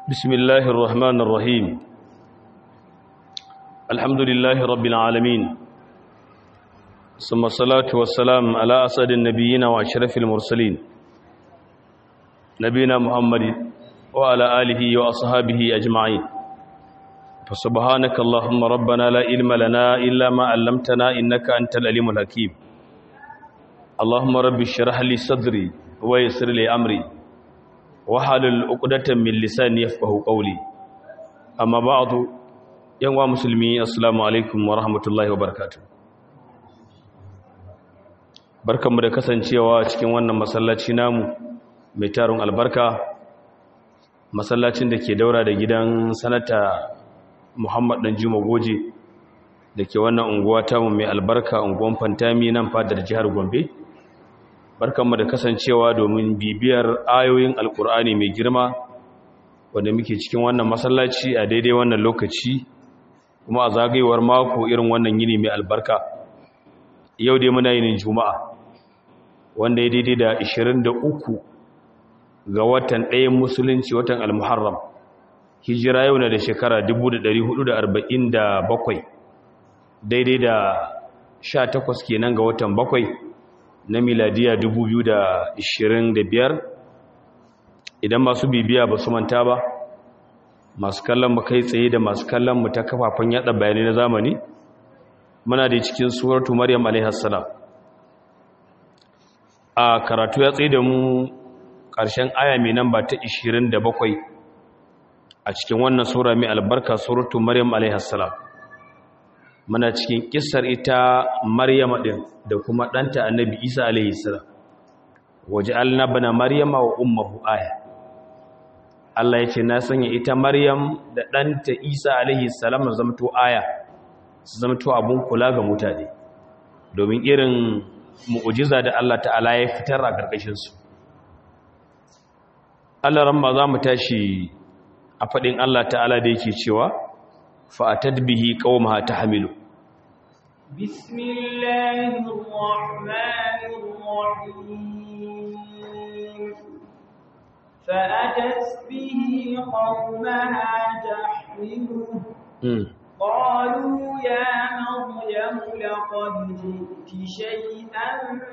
بسم الله الرحمن الرحيم الحمد لله رب العالمين ثم الصلاة والسلام على أسد النبيين وأشرف المرسلين نبينا محمد وعلى آله وأصحابه أجمعين فسبحانك اللهم ربنا لا علم لنا إلا ما علمتنا إنك أنت العليم الحكيم اللهم رب اشرح لي صدري ويسر لي أمري wahalul uqdatan min lisani yafqahu qawli amma ba'du yan wa musulmi assalamu alaikum wa rahmatullahi wa barakatuh barkanmu da kasancewa cikin wannan masallaci namu mai tarun albarka masallacin da ke daura da gidan sanata Muhammad dan Juma Goje da ke wannan unguwa tamu mai albarka unguwan Fantami nan fadar jihar Gombe barkanmu da kasancewa domin bibiyar ayoyin alkur'ani mai girma wanda muke cikin wannan masallaci a daidai wannan lokaci kuma a zagayewar mako irin wannan yini mai albarka yau dai muna yinin juma'a wanda ya daidai da 23 ga watan ɗayan musulunci watan almuharram hijira yau na da shekara 1447 daidai da 18 kenan ga watan bakwai na miladiya 2025 idan masu bibiya ba su manta ba masu kallon mu kai tsaye da masu kallon mu ta kafafen yada bayanai na zamani muna da cikin suratu maryam alaihassalam a karatu ya tsaye da mu ƙarshen aya mai namba ta 27 a cikin wannan sura mai albarka suratu maryam alaihassalam muna cikin kissar ita maryama din da kuma ɗanta annabi isa alaihi salam waje bana maryama wa ummuhu aya Allah ya ce na sanya ita maryam da ɗanta isa alaihi salam zamto aya su zamto abun kula ga mutane domin irin mu'ujiza da Allah ta'ala ya fitar a ƙarƙashin su Allah ran za mu tashi a faɗin Allah ta'ala da yake cewa فأتت به قومها تحمله بسم الله الرحمن الرحيم فأتت به قومها تحمله قالوا يا مريم لقد جئت شيئا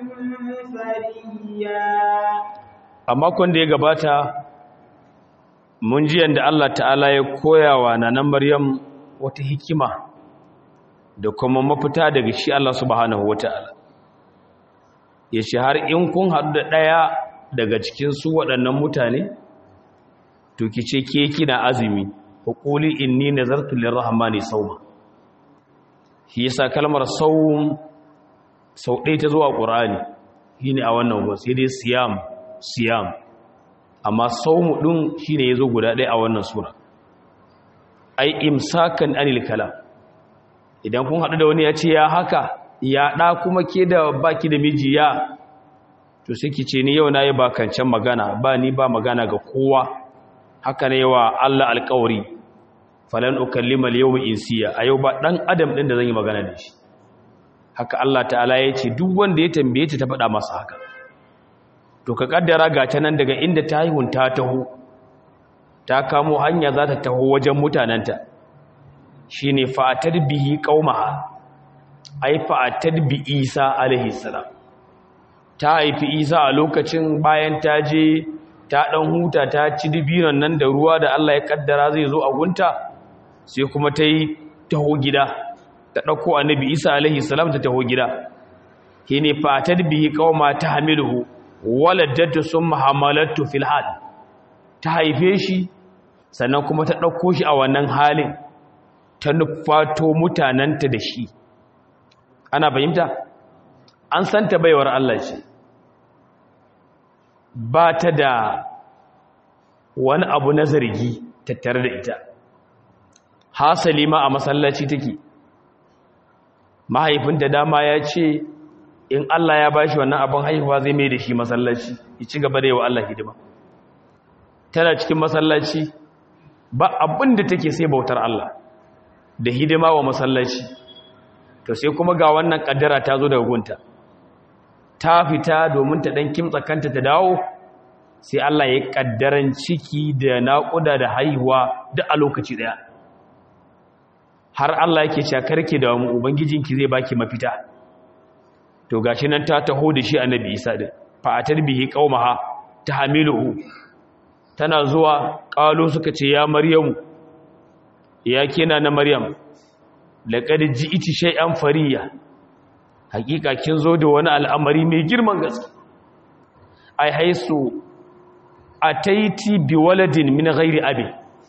فريا amma kun da ya gabata mun ji yanda Allah ta'ala ya koyawa nanan Maryam wata hikima da kuma mafita daga shi Allah subhanahu wata'ala ya ce har in kun haɗu da ɗaya daga cikin su waɗannan mutane to ki ce ke kina azumi ko quli inni nazartu lirrahmani sawma shi yasa kalmar sawm sau ɗaya ta zuwa qur'ani shine a wannan go sai dai siyam siyam amma sawmu din shine yazo guda ɗaya a wannan sura ai imsakan anil kalam idan kun haɗu da wani ya ce ya haka ya ɗa kuma ke da baki da miji ya to sai ki ce ni yau na yi bakancan magana ba ni ba magana ga kowa haka ne wa Allah alƙawari falan ukallima al-yawma insiya a yau ba dan adam din da zan yi magana da shi haka Allah ta'ala ya ce duk wanda ya tambaye ta ta faɗa masa haka to ka kaddara ga ta nan daga inda ta haihun ta taho ta kamo hanya za ta taho wajen mutanenta shi ne fa'atar bihi ƙaumaha ai fa'atar bi isa alaihissalam ta haifi isa a lokacin bayan ta je ta ɗan huta ta ci dubinan nan da ruwa da allah ya ƙaddara zai zo a gunta sai kuma ta yi taho gida ta ɗauko annabi isa alaihissalam ta taho gida shi ne fa'atar bihi ƙauma ta hamilu waladatu sun mahamalatu filhal ta haife shi sannan kuma ta ɗauko shi a wannan halin ta nufato mutanenta da shi ana fahimta an santa baiwar Allah ce ba ta da wani abu na zargi tattare da ita hasali ma a masallaci take mahaifinta dama ya ce in Allah ya bashi wannan abin haihuwa zai mai da shi masallaci ya ci gaba da yi wa Allah hidima tana cikin masallaci ba abin da take sai bautar Allah da hidima wa masallaci to sai kuma ga wannan kaddara ta zo daga gunta ta fita domin ta dan kimtsa kanta ta dawo sai Allah ya kaddaran ciki da naƙuda da haihuwa duk a lokaci daya har Allah yake cewa karki da mu ubangijinki zai baki mafita to gashi nan ta taho da shi annabi Isa din fa atarbihi qaumaha tahamiluhu tana zuwa ƙalo suka ce ya maryamu ya kina na maryam laƙar ji iti shai'an fariya hakika kin zo da wani al'amari mai girman gaske ai haisu a taiti bi waladin min ghairi abi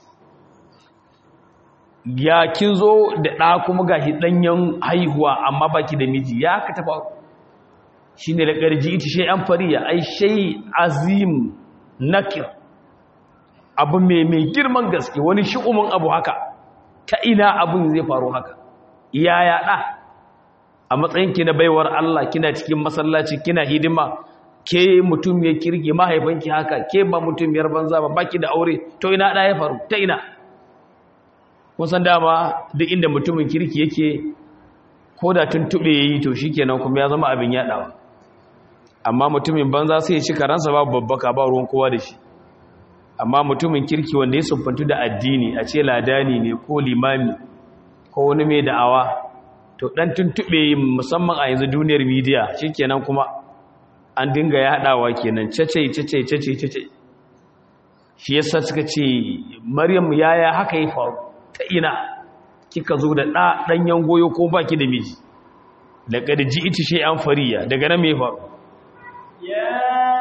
ya kin zo da ɗa kuma ga ɗanyen haihuwa amma baki da miji ya ka taɓa shi ne laƙar ji iti shai'an fariya ai shai azim nakir abu mai mai girman gaske wani shi'umin abu haka ta ina abin zai faru haka ya yaɗa a matsayinki na baiwar Allah kina cikin masallaci kina hidima ke mutum ya kirki mahaifanki haka ke ba mutum yar banza ba baki da aure to ina ɗa ya faru ta ina kusan dama duk inda mutumin kirki yake ko da tuntuɓe ya yi to shi kenan kuma ya zama abin yaɗawa amma mutumin banza sai ya ci karansa babu babbaka ba ruwan kowa da shi amma mutumin kirki wanda ya sumfantu da addini a ce ladani ne ko limami ko wani mai da'awa to dan tuntube musamman a yanzu duniyar media shikenan kuma an dinga yadawa kenan cece cece cece cece shi yasa suka ce maryam yaya haka yi faru ta ina kika zo da da danyen goyo ko baki da miji laqad ji'ti shay'an fariya daga nan me faru ya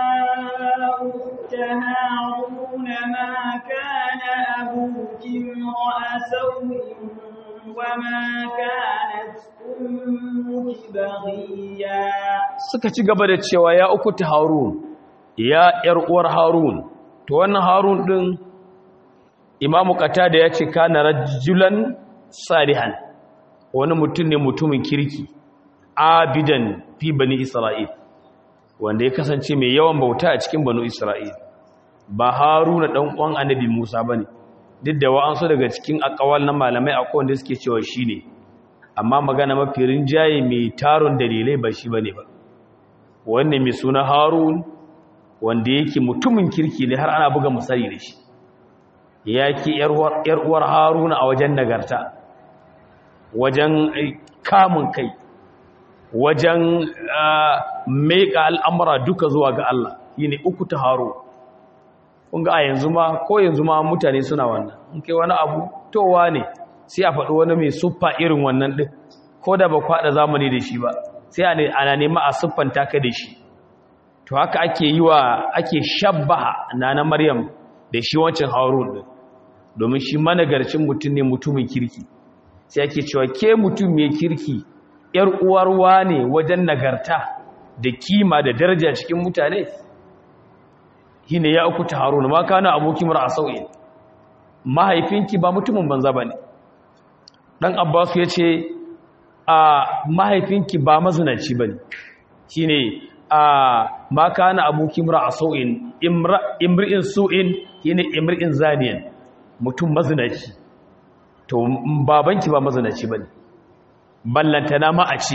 هارون ما كان أبوك امرأ سوء وما كانت أمك بغيا suka ci gaba da cewa ya uku ta harun ya yar uwar harun to wannan harun din imamu qatada ya ce kana rajulan salihan wani mutum ne mutumin kirki abidan fi bani isra'il wanda ya kasance mai yawan bauta a cikin banu isra'il ba haruna ɗan ƙwan annabi musa ba ne duk da wa'ansu daga cikin akawal na malamai a wanda suke cewa shi ne amma magana mafi rinjaye mai taron dalilai ba shi ba ne ba wanne mai suna harun wanda yake mutumin kirki ne har ana buga misali da shi ya ke uwar haruna a wajen nagarta wajen kamun kai wajen meka al'amura duka zuwa ga Allah yi ne uku ta haro ƙunga a yanzu ma ko yanzu ma mutane suna wannan in kai wani abu towa ne sai a faɗi wani mai suffa irin wannan ɗin ko da ba kwaɗa zamani da shi ba sai ana nema a siffanta ka da shi to haka ake yi wa ake shabbaha na maryam da shi wancan harun ɗin domin shi managarcin mutum ne mutumin kirki sai ake cewa ke mutum mai kirki ‘yar uwarwa ne wajen nagarta da kima da daraja cikin mutane shi ne ya uku ta haruna ma kana abokin mara a sau'in mahaifinki ba mutumin banza ba ne ɗan abbasu ya ce a mahaifinki ba mazinaci ba ne shi ne a ma kana abokin mara a sau'in imri'in su'in shi ne imri'in zaniyan mutum mazinaci to babanki ba mazinaci ba ne ballantana ma a ce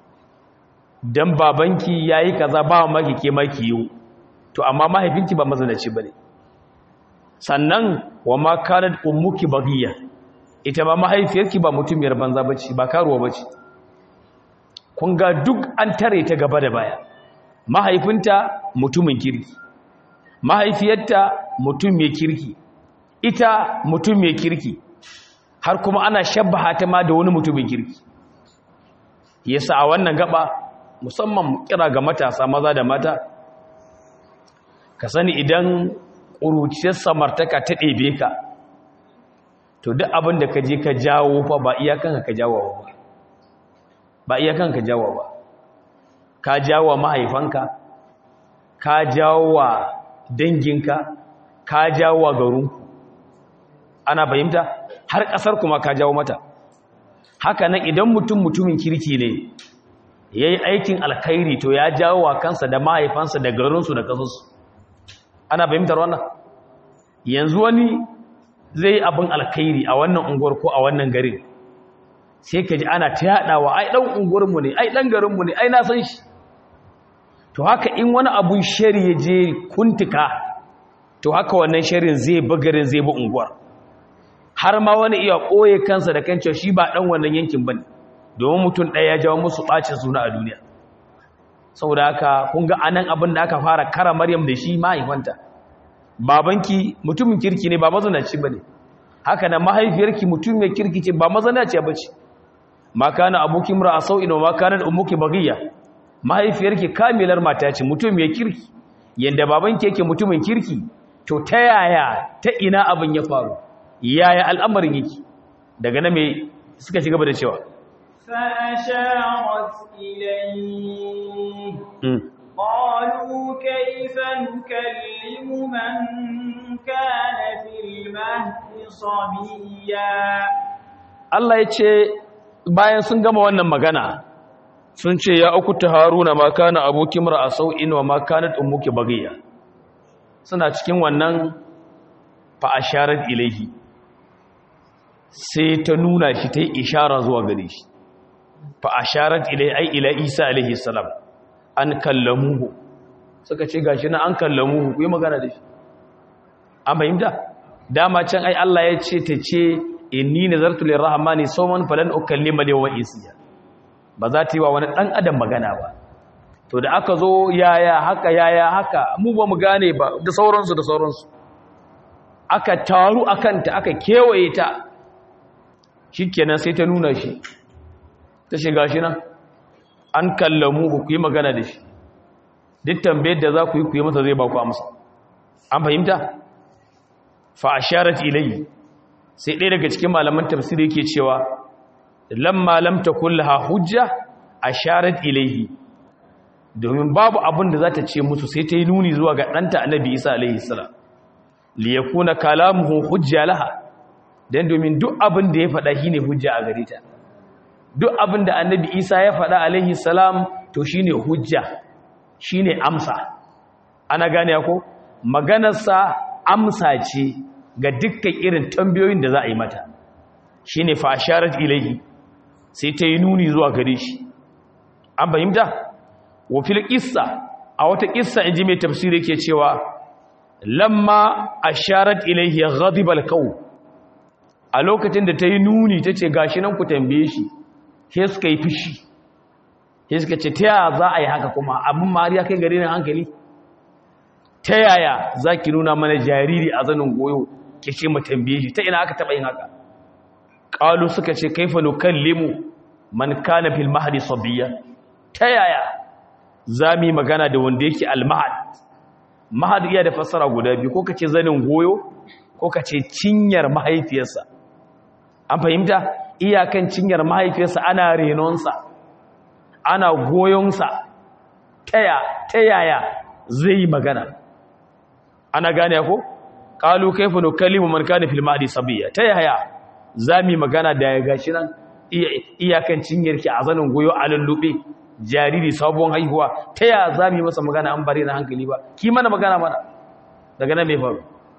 don babanki ya yi kaza ba maki ke maki yiwu to amma mahaifinki ba mazanaci ba ne sannan wa ma kanar ummuki bagiya ita ma mahaifiyarki ba mutumiyar banza ba ce ba karuwa ba ce kun ga duk an tare ta gaba da baya mahaifinta mutumin kirki mahaifiyarta mutum mai kirki ita mutum mai kirki har kuma ana shabbaha ta ma da wani mutumin kirki yasa a wannan gaba musamman kira ga matasa maza da mata ka sani idan ƙuruciyar samartaka ta ɗebe ka to duk abin da ka je ka jawo fa ba iyakanka ka jawo ba ba iyakanka ka jawo ba ka jawo mahaifanka ka jawo wa danginka ka jawo wa garinku ana fahimta har ƙasar kuma ka jawo mata haka nan idan mutum mutumin kirki ne ya yi aikin alkhairi to ya jawo wa kansa da mahaifansa da garinsu da kasansu ana fahimtar wannan yanzu wani zai abin alkhairi a wannan unguwar ko a wannan garin sai ka ji ana ta yaɗawa ai ɗan unguwarmu ne ai ɗan garinmu ne ai na san shi to haka in wani abun shari ya je kuntuka to haka wannan sharrin zai bagarin zai bi unguwar har ma wani iya ɓoye kansa da kan cewa shi ba ɗan wannan yankin ba ne domin mutum ɗaya ya jawo musu ɓacin suna a duniya saboda haka kun ga anan abin da aka fara kara maryam da shi mahaifanta babanki mutumin kirki ne ba mazanaci ba ne haka nan mahaifiyarki mutum mai kirki ce ba mazanaci ba ce ma kana abokin mura a sau'in wa ma kana da umuki bagiya mahaifiyarki kamilar mata ce mutum mai kirki yadda babanki yake mutumin kirki to ta yaya ta ina abin ya faru yaya al'amarin yake daga na mai suka ci gaba da cewa فأشارت إليه قالوا كيف نكلم من كان في المهد صبيا Allah ya ce bayan sun gama wannan magana sun ce ya uku ta haruna ma kana abokin mara a sau'in wa ma kana ummuki bagiya suna cikin wannan fa'asharar ilaihi sai ta nuna shi ta yi ishara zuwa gare shi fa'asharar ilaihi ai ila isa alaihi salam an kallamuhu suka ce gashi na an kallamuhu ku yi magana da shi an fahimta dama can ai Allah ya ce ta ce inni nazartu lirrahmani sawman falan ukallima yawma isiya ba za ta yi wa wani dan adam magana ba to da aka zo yaya haka yaya haka mu ba mu gane ba da sauransu da sauransu aka taru akan ta aka kewaye ta shikenan sai ta nuna shi ta shiga shi nan an kallamu ku yi magana da shi duk tambayar da za ku yi ku yi masa zai ba ku amsa an fahimta fa asharat ilayhi sai ɗaya daga cikin malaman tafsiri yake cewa lamma lam takul laha hujja asharat ilayhi domin babu abin da za ta ce musu sai ta yi nuni zuwa ga ɗanta annabi isa alaihi salam li yakuna kalamuhu hujja laha dan domin duk abin da ya faɗa shine hujja a gare ta duk abin da annabi isa ya faɗa alaihi salam to shine hujja shine amsa ana gane ko maganarsa amsa ce ga dukkan irin tambayoyin da za a yi mata shi ne fasharar ilahi sai ta yi nuni zuwa gare shi an fahimta wafil ƙissa a wata ƙissa in ji mai tafsiri ke cewa lamma a sharar ilahi ya gadibal kawo a lokacin da ta yi nuni ta ce gashi nan ku tambaye shi sai suka yi fushi sai suka ce ta yaya za a yi haka kuma abin mariya kai gari na hankali ta yaya za ki nuna mana jariri a zanin goyo ke ce mu tambaye shi ta ina aka taɓa yin haka ƙalu suka ce kaifa nukallimu man kana fil mahdi sabiya ta yaya za mu yi magana da wanda yake almahad mahad iya da fassara guda biyu ko ka ce zanin goyo ko ka ce cinyar mahaifiyarsa an fahimta iyakan cinyar mahaifiyarsa ana renonsa ana goyonsa ta yaya zai yi magana ana gane ko qalu kayfa nukallimu man kana fil mahdi sabiya ta yaya zami magana da ya gashi nan iyakan cinyarki a zanin goyo a lullube jariri sabon haihuwa ta yaya zami masa magana an bare na hankali ba ki mana magana mana daga nan me faru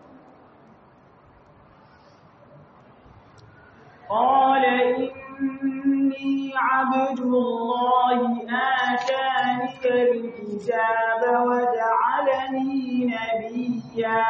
قال إني عبد الله آتاني الكتاب وجعلني نبيا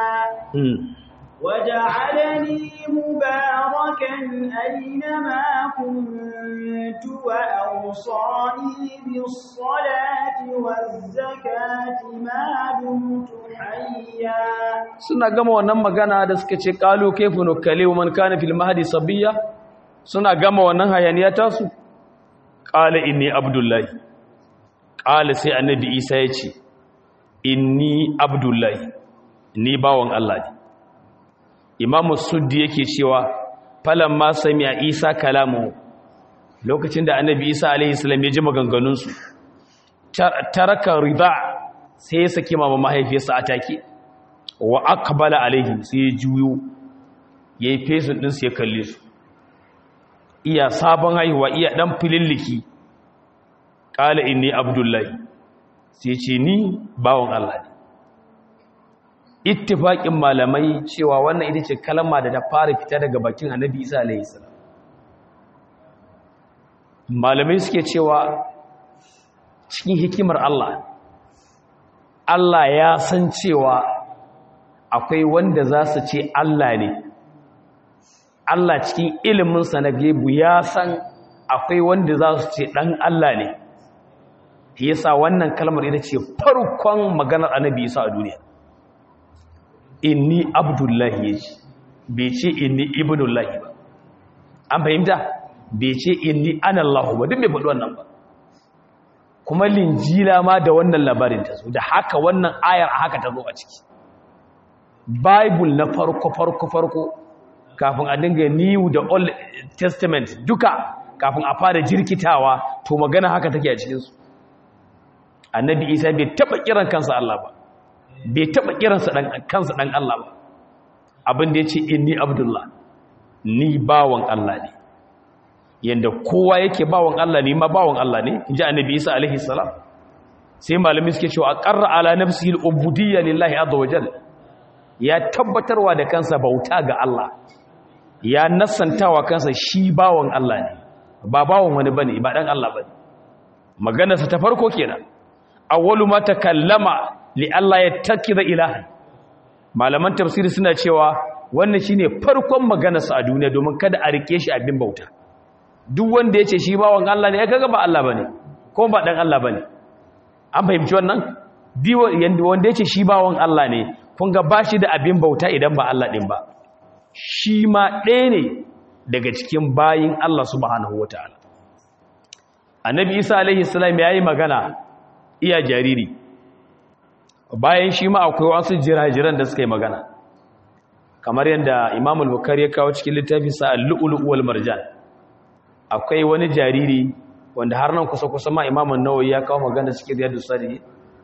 وجعلني مباركا أينما كنت وأوصاني بالصلاة والزكاة ما دمت حيا suna gama wannan magana da suka ce qalu kayfa nukallimu man kana fil mahdi sabiya suna gama wannan hayaniya tasu qala inni abdullahi qala sai annabi isa ya ce inni abdullahi ni bawon Allah ne imamu suddi yake cewa falamma sami'a isa kalamu lokacin da annabi isa alaihi salam ya ji maganganunsu taraka rida sai ya saki mama mahaifiyarsa a take wa aqbala alaihi sai ya juyo yayi fesin din sai ya kalle su iya sabon haihuwa iya dan fililliki qala inni abdullahi sai ce ni bawon Allah ne ittifaqin malamai cewa wannan ita ce kalma da ta fara fita daga bakin annabi Isa alaihi salam malamai suke cewa cikin hikimar Allah Allah ya san cewa akwai wanda za su ce Allah ne Allah cikin iliminsa na gebu ya san akwai wanda za su ce ɗan Allah ne shi yasa wannan kalmar ita ce farkon maganar annabi isa a duniya inni abdullahi ya ce bai ce inni ibnullahi ba an fahimta bai ce inni anallahu ba duk bai faɗi wannan ba kuma linjila ma da wannan labarin ta zo da haka wannan ayar a haka ta zo a ciki bible na farko farko farko kafin a dinga new da old testament duka kafin a fara jirkitawa to magana haka take a cikinsu annabi isa bai taba kiran kansa Allah ba bai taba kiransa dan kansa dan Allah ba abin da yace inni abdullah ni bawan Allah ne yanda kowa yake bawan Allah ne ma bawan Allah ne inji annabi isa alaihi salam sai malami suke cewa aqarra ala nafsihi al-ubudiyya lillahi azza wa jalla ya tabbatarwa da kansa bauta ga Allah ya nassantawa kansa shi bawan Allah ne ba bawan wani bane ba dan Allah bane maganarsa ta farko kenan awwalu ma takallama li Allah yattakiza ilaha malaman tafsiri suna cewa wannan shine farkon maganarsa a duniya domin kada a rike shi abin bauta duk wanda yace shi bawan Allah ne ya kaga ba Allah bane ko ba dan Allah bane an fahimci wannan biwo wanda yace shi bawan Allah ne kun ga bashi da abin bauta idan ba Allah din ba shi ma ɗaya ne daga cikin bayin Allah subhanahu wataala annabi Isa alaihi salam yayi magana iya jariri bayan shi ma akwai wasu jirajiran da suka yi magana kamar yadda imam al-bukhari ya kawo cikin littafin sa al-lu'lu' wal marjan akwai wani jariri wanda har nan kusa kusa ma imam an-nawawi ya kawo magana cikin riyadus salihin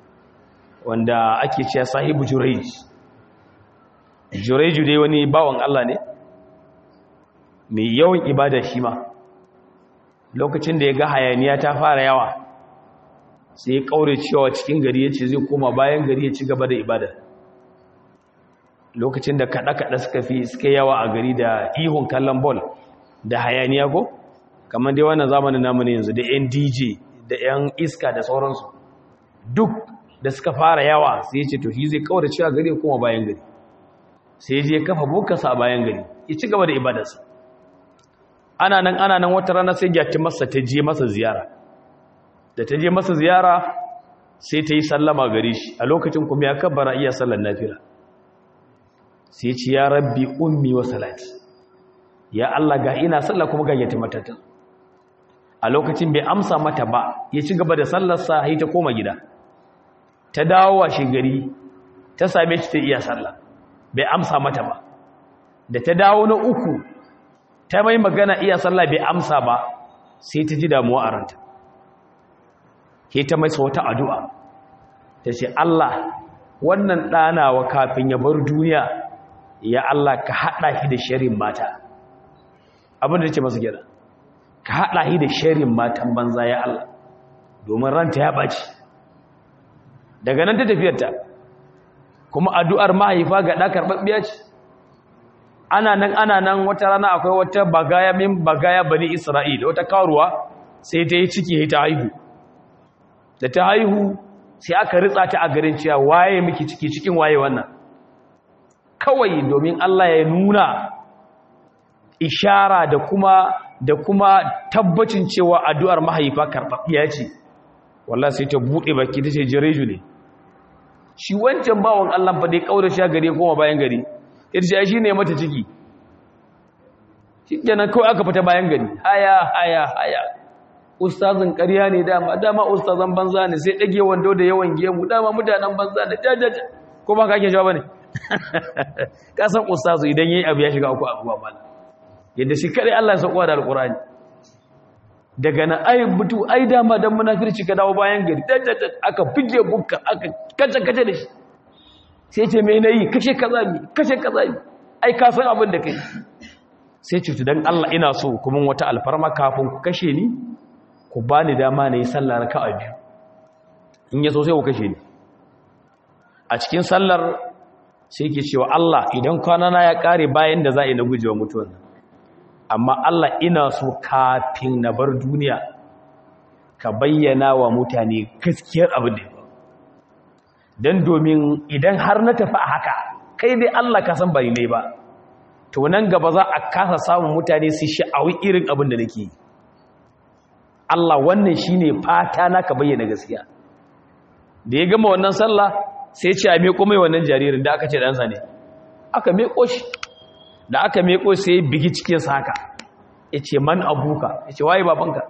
wanda ake cewa sahibu jurayj jurayj dai wani bawan Allah ne mai yawan ibada shi ma lokacin da ya ga hayaniya ta fara yawa sai ya kaure cewa cikin gari ya ce zai koma bayan gari ya ci gaba da ibada lokacin da kaɗa-kaɗa suka fi suka yawa a gari da ihun kallon bol da hayaniya ko kamar dai wannan zamanin namu ne yanzu da yan dj da yan iska da sauransu duk da suka fara yawa sai ya ce to shi zai kaure cewa gari ya koma bayan gari sai ya je kafa bukasa a bayan gari ya ci gaba da ibadarsa ana nan ana nan wata rana sai gyatti masa ta je masa ziyara da ta je masa ziyara sai ta yi sallama gare shi a lokacin kuma ya kabbara iya sallar nafila sai ce ya rabbi ummi wa salati ya Allah ga ina sallah kuma ga yati matata a lokacin bai amsa mata ba ya ci gaba da sallarsa sai ta koma gida ta dawo washe gari ta same shi ta iya sallah bai amsa mata ba da ta dawo na uku ta mai magana iya sallah bai amsa ba sai ta ji damuwa a ranta ke ta mai wata addu'a ta ce Allah wannan ɗanawa kafin ya bar duniya ya Allah ka haɗa shi da sharin mata abinda ce masu gida ka haɗa shi da sharin matan banza ya Allah domin ranta ya ɓaci daga nan ta tafiyarta kuma addu'ar mahaifa ga ɗa karɓaɓɓiya ce ana nan ana nan wata rana akwai wata bagaya min bagaya bani isra'ila wata karuwa sai ta yi ciki ta haihu da ta haihu sai aka ritsa ta a garin cewa waye miki ciki cikin waye wannan kawai domin Allah ya nuna ishara da kuma da kuma tabbacin cewa addu'ar mahaifa karɓaɓɓiya ce wallahi sai ta buɗe baki ta ce jireju ne shi wancan bawon Allah fa dai kaura shi gari kuma bayan gari ita shi ne mata ciki shi kenan kawai aka fita bayan gari haya haya haya ustazin ƙarya ne dama dama ustazan banza ne sai ɗage wando da yawan gemu dama mutanen banza ne jajaja ko ba ka ake jawa ne ka san ustazu idan yayi abu ya shiga uku abuwa mala yadda shi kare Allah ya sauko da alqur'ani daga nan ai butu ai dama dan munafirci ka dawo bayan gari jajaja aka fige bukka aka kace kace da shi sai ce me nayi kashe kaza mi kashe kaza mi ai ka san abin da kai sai cutu dan Allah ina so kuma wata alfarma kafin ku kashe ni ku ba ni dama na yi sallah raka'a biyu in ya so sai ku kashe ni a cikin sallar sai ke cewa Allah idan kwanana ya kare bayan da za a yi na gujewa mutuwar amma Allah ina so kafin na bar duniya ka bayyana wa mutane gaskiyar abin da ya don domin idan har na tafi a haka kai dai Allah ka san bari ne ba to nan gaba za a kasa samun mutane su sha'awi irin abin da nake yi Allah wannan shine fata na ka bayyana gaskiya da ya gama wannan sallah sai ce a meko mai wannan jaririn da aka ce ɗansa ne aka meko shi da aka meko sai ya bigi cikinsa haka ya ce man abuka ya ce waye babanka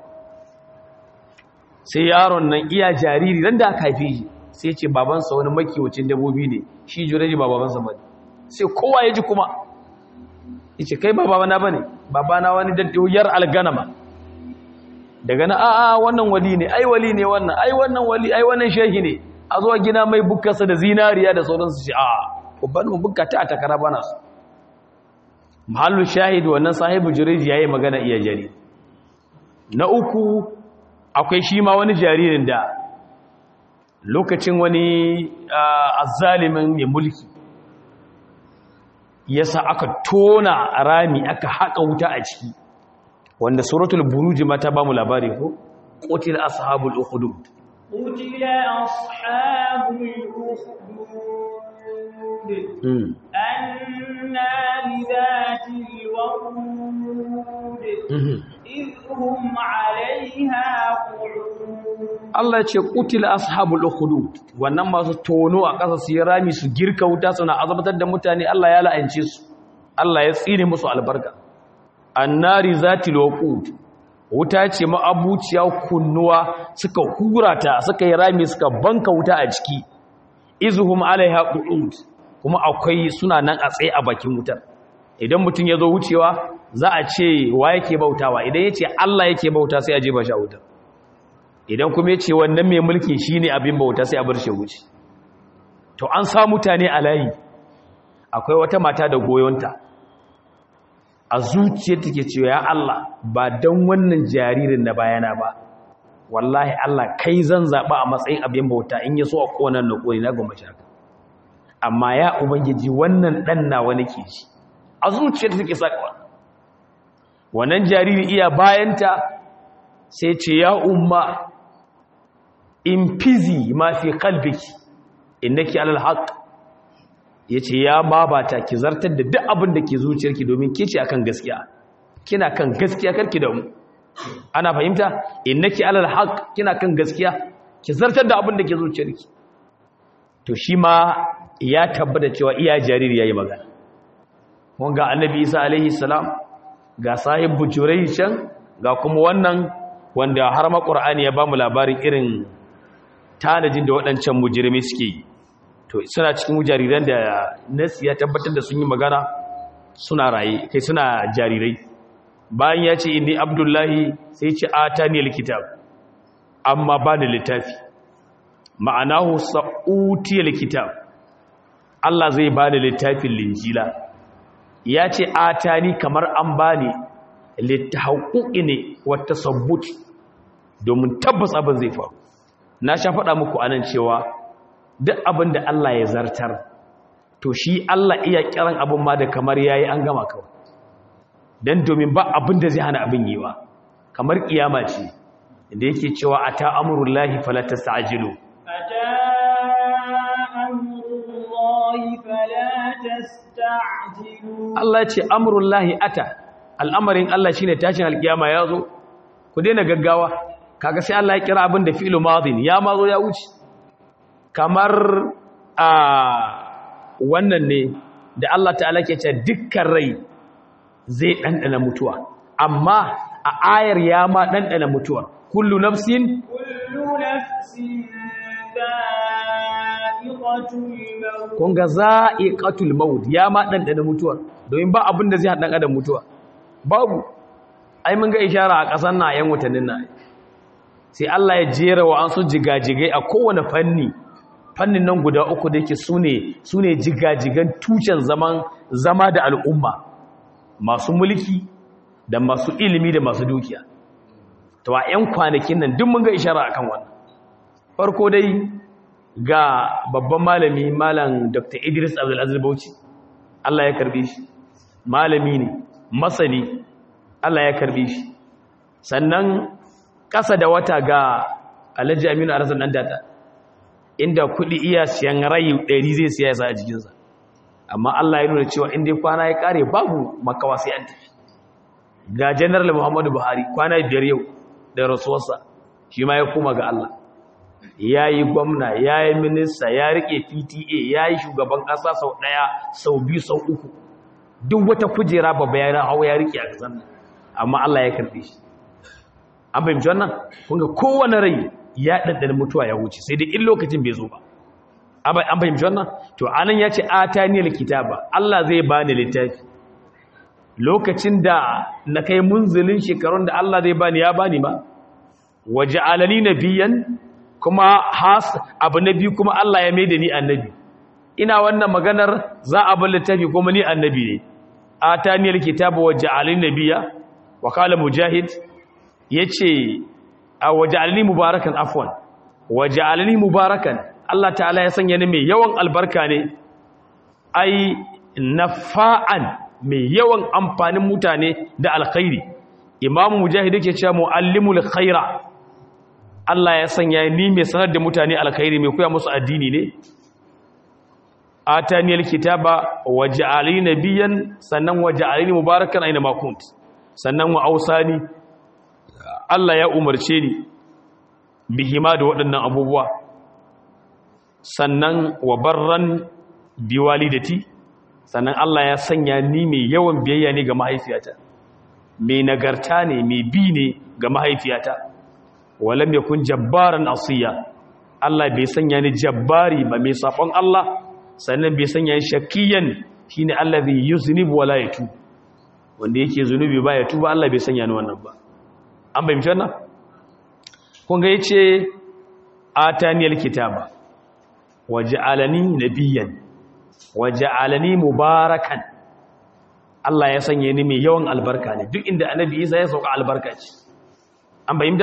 sai yaron nan iya jariri dan da aka haife shi sai ce babansa wani makiwacin dabobi ne shi jureji ba babansa ba sai kowa ya ji kuma ya ce kai ba babana ba ne babana wani daddiyar alganama daga na a'a wannan wali ne ai wali ne wannan ai wannan wali ai wannan shehi ne a zuwa gina mai bukkarsa da zinariya da sauransu shi a'a babban mu bukka ta takara bana su mahallu shahid wannan sahibu jureji yayi magana iya jari na uku akwai shi ma wani jaririn da lokacin wani azzalimin mai mulki yasa aka tona rami aka haƙa wuta a ciki wanda suratul buruji ma ta ba mu labari ko qutil ashabul ukhdud قتل أصحاب الأخدود النار ذات الوقود إذ هم عليها قعود Allah ya ce qutil ashabul ukhdud wannan masu tono a ƙasa su yi rami su girka wuta suna azabtar da mutane Allah ya la'ance su Allah ya tsine musu albarka annari zatil waqud wuta ce ma'abuciya kunnuwa suka hura ta suka yi rami suka banka wuta a ciki izuhum alaiha qu'ud kuma akwai suna nan a tsaye a bakin wutar idan mutum ya zo wucewa za a ce wa yake bautawa idan ya ce Allah yake bauta sai a je ba shi a wutar idan kuma ya ce wannan mai mulki shine abin bauta sai a bar shi wuce to an sa mutane a layi akwai wata mata da goyonta a zuciyar take cewa ya Allah ba don wannan jaririn na bayana ba wallahi Allah kai zan zaɓa a matsayin abin bauta in ya so a ƙonan na ƙoni na goma shaka amma ya ubangiji wannan ɗan nawa nake ji a zuciyar take sakawa wannan jariri iya bayanta sai ce ya umma in fizi ma fi kalbiki innaki alal haqq ya ce ya babata ki zartar da duk abin da ke zuciyarki domin ke ce akan gaskiya kina kan gaskiya karki da mu ana fahimta innaki alal haq kina kan gaskiya ki zartar da abin da ke zuciyarki to shi ma ya tabbata cewa iya jariri yayi magana kun ga annabi Isa alaihi salam ga sahib bujurai can ga kuma wannan wanda har ma qur'ani ya bamu labarin irin tanajin da waɗancan mujirmi suke yi to suna cikin jariran da nasi ya tabbatar da sun yi magana suna raye kai suna jarirai bayan ya ce inni abdullahi sai ce atani alkitab amma ba da littafi ma'anahu sa'uti alkitab Allah zai ba da littafin linjila ya ce atani kamar an bani littahauƙi ne wata sabbuti domin tabbas abin zai faru na sha faɗa muku anan cewa duk abin da Allah ya zartar to shi Allah iya kiran abin ma da kamar yayi an gama kawai dan domin ba abin da zai hana abin yiwa kamar kiyama ce inda yake cewa ata amrullahi fala tastajilu ata amrullahi fala tastajilu Allah ce amrullahi ata al'amarin Allah shine tashin alkiyama yazo ku daina gaggawa kaga sai Allah ya kira abin da fi'lu madin ya mazo ya wuce kamar a wannan ne da Allah ta'ala ke ce dukkan rai zai ɗanɗana mutuwa amma a ayar ya ma ɗanɗana mutuwa kullu nafsin kullu nafsin da'iqatul maut kun ga za'iqatul maut ya ma ɗanɗana mutuwa domin ba abin da zai haɗa adam mutuwa babu ai mun ga ishara a ƙasar na yan watannin na sai Allah ya jera wa an su jigajigai a kowane fanni fannin nan guda uku da yake su ne jigajigan tushen zaman zama da al'umma masu mulki da masu ilimi da masu dukiya to a 'yan kwanakin nan duk mun ga ishara akan wannan farko dai ga babban malami malam dr idris abdulaziz bauchi allah ya karbe shi malami ne masani allah ya karbe shi sannan ƙasa da wata ga alhaji aminu arasan ɗan data inda kuɗi iya siyan rayu ɗari zai siya yasa a jikinsa amma Allah ya nuna cewa in dai kwana ya kare babu makawa sai an tafi ga general Muhammadu Buhari kwana biyar yau da rasuwarsa shi ma ya koma ga Allah ya yi gwamna ya yi minista ya rike pta ya yi shugaban ƙasa sau ɗaya sau biyu sau uku duk wata kujera babba ya na hau ya rike a ƙasar nan amma Allah ya karɓe shi an fahimci wannan kunga kowane rai ya ɗanɗana mutuwa ya wuce sai dai in lokacin bai zo ba an fahimci wannan to anan ya ce ataniyar kitaba Allah zai bani littafi lokacin da na kai munzulin shekarun da Allah zai bani ya bani ma waje alani nabiyan kuma has abu na biyu kuma Allah ya maida ni annabi ina wannan maganar za a bar littafi kuma ni annabi ne ataniyal kitaba waje alani nabiya wa qala mujahid yace a waje alani mubarakan afwan waje alani mubarakan Allah ta'ala ya sanya ni mai yawan albarka ne ai nafa'an mai yawan amfanin mutane da alkhairi imamu mujahid yake cewa muallimul khaira Allah ya sanya ni mai sanar da mutane alkhairi mai koya musu addini ne ataniyal kitaba waj'alni nabiyyan sannan waj'alni mubarakan aina ma kunt sannan wa ausani Allah ya umarce ni bihima da waɗannan abubuwa sannan wa barran biwalidati sannan Allah ya sanya ni mai yawan biyayya ne ga mahaifiyata mai nagarta ne mai bi ne ga mahaifiyata walam yakun jabbaran asiya Allah bai sanya ni jabbari ba mai safon Allah sannan bai sanya ni shakiyan shine allazi yuznibu wala yatu wanda yake zunubi ba ya tuba Allah bai sanya ni wannan ba an bayyana wannan kun ga yace ataniyal kitaba waj'alani nabiyyan waj'alani mubarakan Allah ya sanya ni mai yawan albarka ne duk inda annabi Isa ya sauka albarka ce an bayyana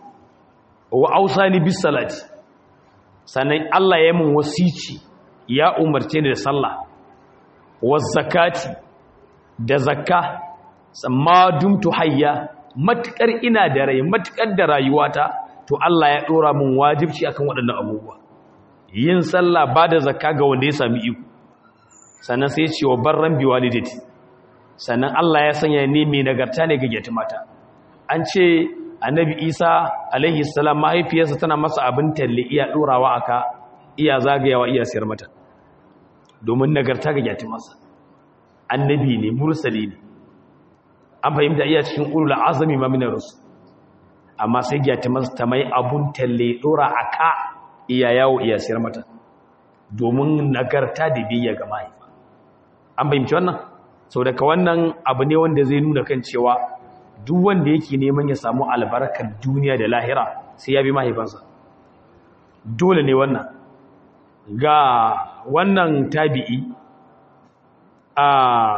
wa ausani bis salati sannan Allah ya mun wasici ya umarce ni da sallah wa zakati da zakka amma dumtu hayya matukar ina da rai matukar da rayuwata to Allah ya dora mun wajibci akan waɗannan abubuwa yin sallah ba da zakka ga wanda ya sami iko sannan sai ya ce wa barran biwalidati sannan Allah ya sanya ni mai nagarta ne ga yatimata an ce annabi isa alaihi salam mahaifiyarsa tana masa abin talle iya ɗorawa aka iya zagayawa iya siyar mata domin nagarta ga yati masa annabi ne mursali ne an fahimta iya cikin ulul azami ma minar rusul amma sai yati masa ta mai abun talle ɗora aka iya yawo iya siyar mata domin nagarta da biyayya ga mahaifa an fahimci wannan sau daga wannan abu ne wanda zai nuna kan cewa duk wanda yake neman ya samu albarkar duniya da lahira sai ya bi mahaifansa dole ne wannan ga wannan tabi'i a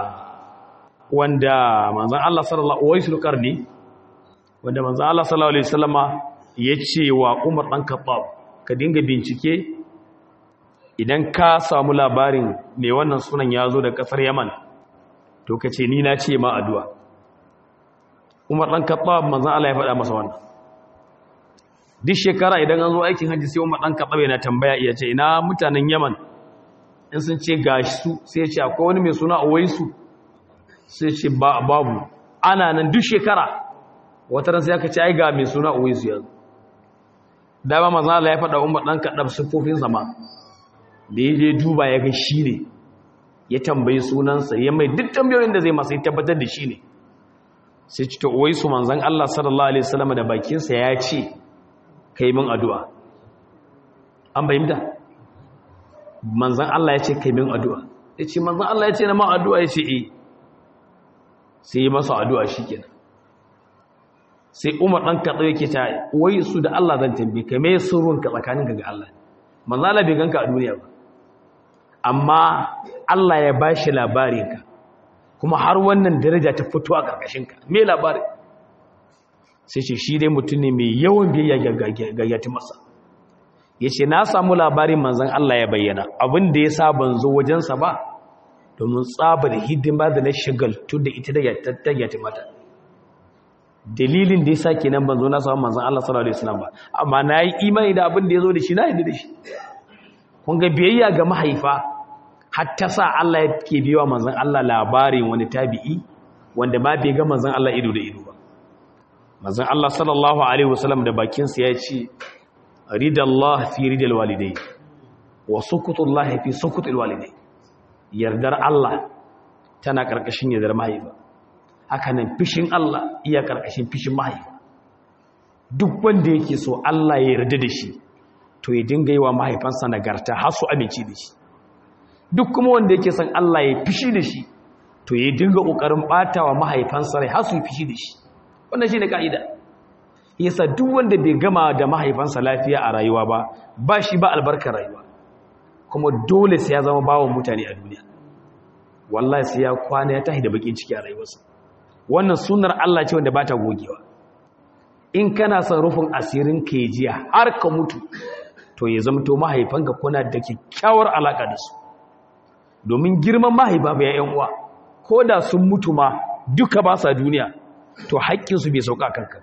wanda manzan Allah sallallahu alaihi wasallam ne wanda manzan Allah sallallahu alaihi wasallama ya ce wa Umar dan Khattab ka dinga bincike idan ka samu labarin mai wannan sunan ya zo da kasar Yaman to ka ce ni na ce ma addu'a umar ɗan kaɓa manzan Allah ya faɗa masa wannan duk shekara idan an zo aikin hajji sai umar ɗan kaɓa yana tambaya iya ce ina mutanen yaman in sun ce ga su sai ce akwai wani mai suna awaisu sai ce babu ana nan duk shekara wata ran sai aka ce ai ga mai suna awaisu yanzu dama manzan Allah ya faɗa umar ɗan kaɗa siffofin zama da ya je duba ya ga shi ne ya tambayi sunansa ya mai duk tambayoyin da zai masa ya tabbatar da shi ne sai ci ta uwai su manzan Allah sallallahu Alaihi wasallam da bakinsa ya ce ka yi min addu'a an bayyanta manzan Allah ya ce ka yi min addu'a ya ce manzan Allah ya ce na ma addu'a ya ce e sai yi masa addu'a shi kenan sai umar ɗan kaɗa yake ta wai su da Allah zan tambi ka mai surunka tsakaninka ga Allah manzan Allah bai ganka a duniya ba amma Allah ya ba shi labarinka kuma har wannan daraja ta fito a ƙarƙashinka me labari sai ce shi dai mutum ne mai yawan biyayya ga yati masa ya ce na samu labarin manzan Allah ya bayyana abin da ya sa ban zo wajensa ba domin tsabar hidima da na shagaltu da ita da yati mata dalilin da ya sa kenan ban zo na samu manzan Allah sallallahu alaihi wasallam ba amma na yi imani da abin da ya zo da shi na yi da shi kun ga biyayya ga mahaifa hatta sa Allah ya ke biwa manzon Allah labarin wani tabi'i wanda ma bai ga manzon Allah ido da ido ba manzon Allah sallallahu alaihi wasallam da bakinsa ya ce ridallah fi ridal walidai wa sukutullah fi sukutul walidai yardar Allah tana karkashin yardar mahaifa haka nan fishin Allah iya karkashin fishin mahaifa duk wanda yake so Allah ya yarda da shi to ya dinga yi wa mahaifansa nagarta har su amince da shi duk kuma wanda yake son Allah ya fishi da shi to ya dinga kokarin bata wa mahaifansa rai har su fishi da shi wannan shine kaida yasa duk wanda bai gama da mahaifansa lafiya a rayuwa ba ba shi ba albarkar rayuwa kuma dole sai ya zama bawon mutane a duniya wallahi sai ya kwana ya tahi da bakin ciki a rayuwarsa wannan sunnar Allah ce wanda ba ta gogewa in kana son rufin asirin ka jiya har ka mutu to ya zama to mahaifanka kuna da kyakkyawar alaka da su domin girman mahaifa ba yan uwa ko da sun mutu ma duka ba sa duniya to haƙƙinsu bai sauka kanka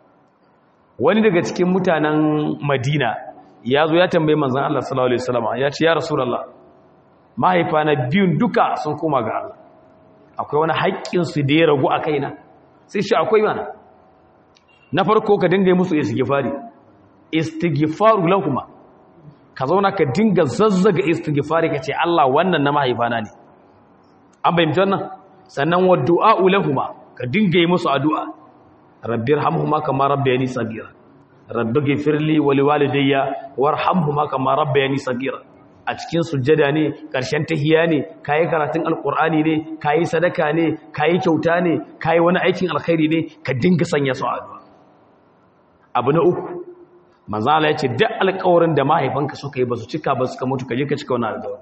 wani daga cikin mutanen madina ya zo ya tambayi manzan Allah sallallahu Alaihi wasallam ya ce ya rasulallah mahaifa na biyun duka sun koma ga Allah akwai wani haƙƙinsu da ya ragu a kaina sai shi akwai mana na farko ka dinga musu istighfari istighfaru lahuma ka zauna ka dinga zazzaga istighfari ka ce Allah wannan na mahaifana ne an bayyana wannan sannan wa du'a lahuma ka dinga yi musu addu'a rabbir hamhuma kama rabbayani sagira rabbi ghfirli wa liwalidayya warhamhuma kama rabbayani sagira a cikin sujjada ne karshen tahiyya ne kai karatun alqur'ani ne kai sadaka ne kai kyauta ne kai wani aikin alkhairi ne ka dinga sanya su addu'a abu na uku manzo Allah ya ce duk alƙawarin da mahaifanka suka yi ba su cika ba suka mutu ka je ka cika wannan alƙawari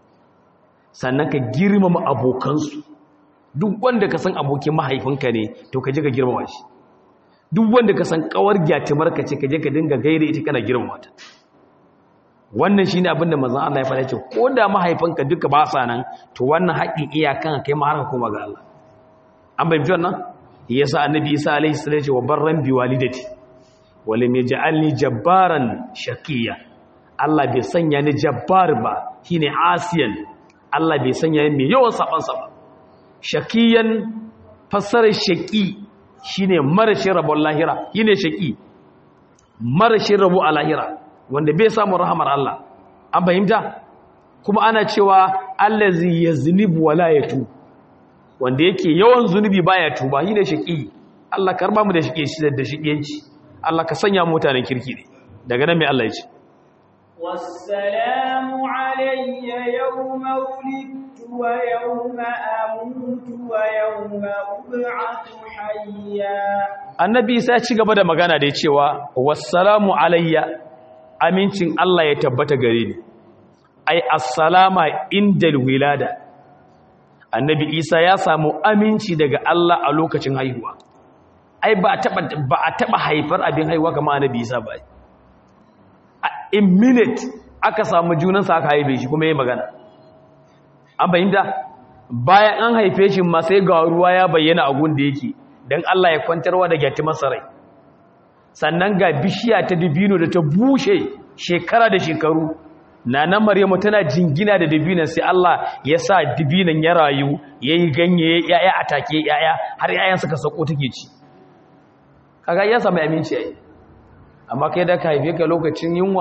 sannan ka girmama abokansu duk wanda ka san abokin mahaifinka ne to ka je ka girmama shi duk wanda ka san kawar gyatimar ka ce ka je ka dinga gaire ita kana girmama ta wannan shine abin da manzon Allah ya faɗa ce ko da mahaifinka duka ba sa nan to wannan haƙin iyakan kai ma har ka koma ga Allah an bayyana wannan yasa annabi Isa alaihi salatu ce wa barran bi walidati wa lam yaj'alni jabbaran shaqiya Allah bai sanya ni jabbar ba shine asiyan Allah bai sanya ni mai yawan saban sa ba shakiyan fassarar shaki shine marashin rabon lahira shine shaki marashin rabo a lahira wanda bai samu rahamar Allah an fahimta kuma ana cewa allazi yaznibu wala yatu wanda yake yawan zunubi baya tuba shine shaki Allah karba mu da shike shi da shikenci Allah ka sanya mu mutanen kirki ne daga nan mai Allah ya ce والسلام علي يوم ولدت ويوم أموت ويوم أبعث حيا annabi isa ya ci gaba da magana da cewa wassalamu alayya amincin Allah ya tabbata gare ni ai assalama indal wilada annabi isa ya samu aminci daga Allah a lokacin haihuwa ai ba a taba ba a taba haifar abin haihuwa kamar annabi isa ba in minute aka samu junansa aka haife shi kuma yi magana an bayyanta bayan an haife shi ma sai ga ruwa ya bayyana a gun da yake don Allah ya kwantarwa da gyati masarai sannan ga bishiya ta dubino da ta bushe shekara da shekaru na nan maryamu tana jingina da dubinan sai Allah ya sa dubinan ya rayu ya yi ganye ya'ya a take ya'ya har ya'yan suka sako take ci kaga ya samu aminci yayi amma kai da ka haife ka lokacin yunwa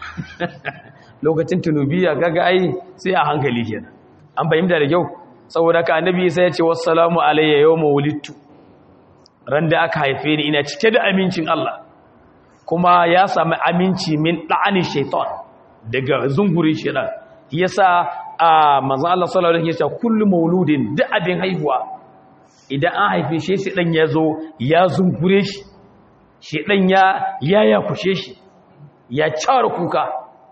lokacin tunubiya kaga ai sai a hankali kenan an fahimta da kyau saboda ka annabi sai ya ce wassalamu alayya yawma wulidtu ran da aka haife ni ina cike da amincin Allah kuma ya sami aminci min da'ani shaitan daga zungurin shaitan yasa a manzon Allah sallallahu alaihi wasallam kullu mauludin da abin haihuwa idan an haife shi sai dan yazo ya zungure shi shedan ya yaya kushe shi ya cara kuka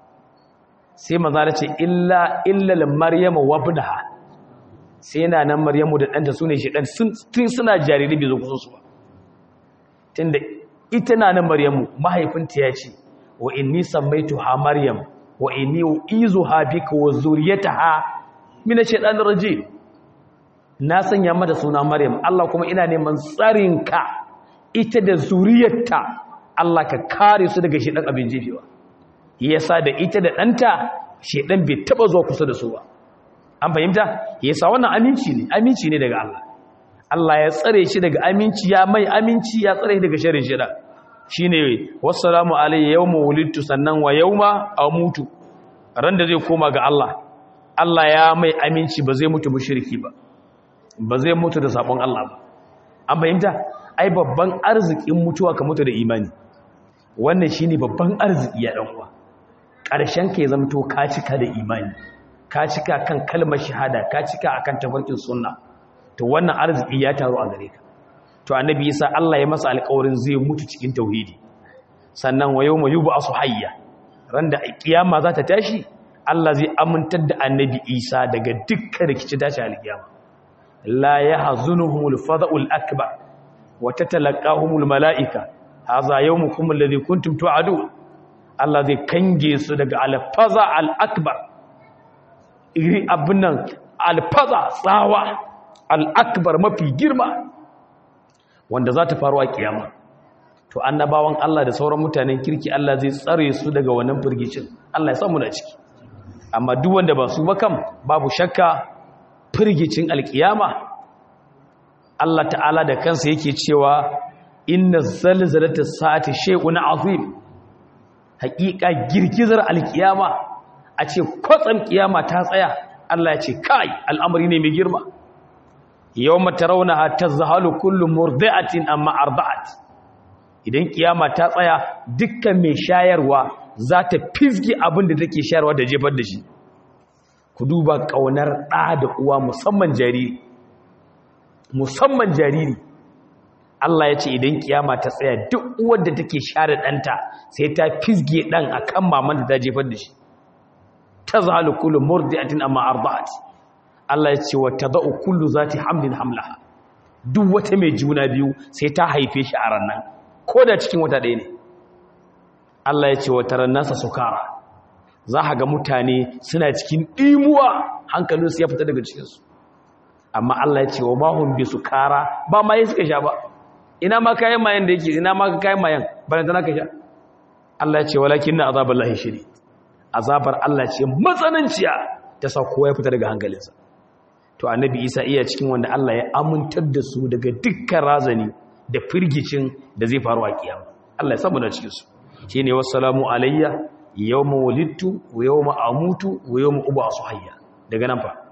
sai manzon ce illa illa maryama wabnaha sai yana nan maryamu da ɗanta su ne shaɗan tun suna jariri bai zo kusa su ba tun da ita na nan maryamu mahaifinta ya ce wa inni sammaitu ha maryam wa inni izu ha bika wa zuriyata ha mina shaɗan raje na sanya mata suna maryam Allah kuma ina neman tsarinka ita da zuriyarta Allah ka kare su daga shaɗan abin jefewa yasa da ita da ɗanta shaɗan bai taɓa zuwa kusa da su ba an fahimta yasa wannan aminci ne aminci ne daga Allah Allah ya tsare shi daga aminci ya mai aminci ya tsare shi daga sharrin shi da shine wassalamu alayya yawma wulidtu sannan wa yawma amutu ran da zai koma ga Allah Allah ya mai aminci ba zai mutu mushriki ba ba zai mutu da sabon Allah ba an fahimta ai babban arzikin mutuwa ka mutu da imani wannan shine babban arziki ya dan uwa ƙarshen ka ya zamto ka cika da imani ka cika kan kalmar shahada ka cika akan tafarkin sunna to wannan arziki ya taru a gare ka to annabi Isa Allah ya masa alƙawarin zai mutu cikin tauhidi sannan wa yawma yub'asu hayya ran da kiyama za ta tashi Allah zai amintar da annabi Isa daga dukkan rikici tashi alkiyama la yahzunuhumul fada'ul akbar wa tatalaqahumul malaika hadha yawmukum alladhi kuntum tu'adun Allah zai kange su daga alfaza al-akbar iri abinan alfaza tsawa al-akbar mafi girma wanda za ta faru a kiyama to annabawan Allah da sauran mutanen kirki Allah zai tsare su daga wannan firgicin Allah ya samu na ciki amma duk wanda ba su ba kam babu shakka firgicin alkiyama Allah ta'ala da kansa yake cewa inna zalzalata sa'ati shay'un azim haƙiƙa girgizar alkiyama a ce kwatsam kiyama ta tsaya Allah ya ce kai al'amari ne mai girma yawma tarawnaha tazhalu kullu murdi'atin amma arda'at idan kiyama ta tsaya dukkan mai shayarwa za ta fizgi abin da take shayarwa da jefar da shi ku duba kaunar ɗa da uwa musamman jariri musamman jariri Allah ya ce idan kiyama ta tsaya duk uwar da take share ɗanta sai ta fizge ɗan a kan maman da ta jefar da shi ta zahalu kullu murdi'atin amma arda'at Allah ya ce wa tada'u kullu zati hamlin hamlaha duk wata mai juna biyu sai ta haife shi a ranar ko da cikin wata ɗaya ne Allah ya ce wa taran nasa sukara za a ga mutane suna cikin ɗimuwa hankalinsu ya fita daga cikinsu amma Allah ya ce wa mahun bi sukara ba ma yi suka sha ba ina ma kayan mayan da yake ina ma kayan mayan bayan tana ka sha Allah ya ce walakin na azabar lahi shiri azabar Allah ce matsananciya ta sa kowa ya fita daga hankalinsa to annabi isa iya cikin wanda Allah ya amintar da su daga dukkan razani da firgicin da zai faru a kiyama Allah ya samu na cikin su shine wassalamu alayya yawma wulidtu wa yawma amutu wa yawma ub'asu hayya daga nan fa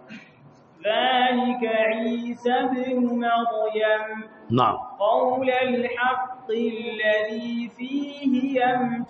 ذلك عيسى بن مريم na'am قول الحق الذي فيه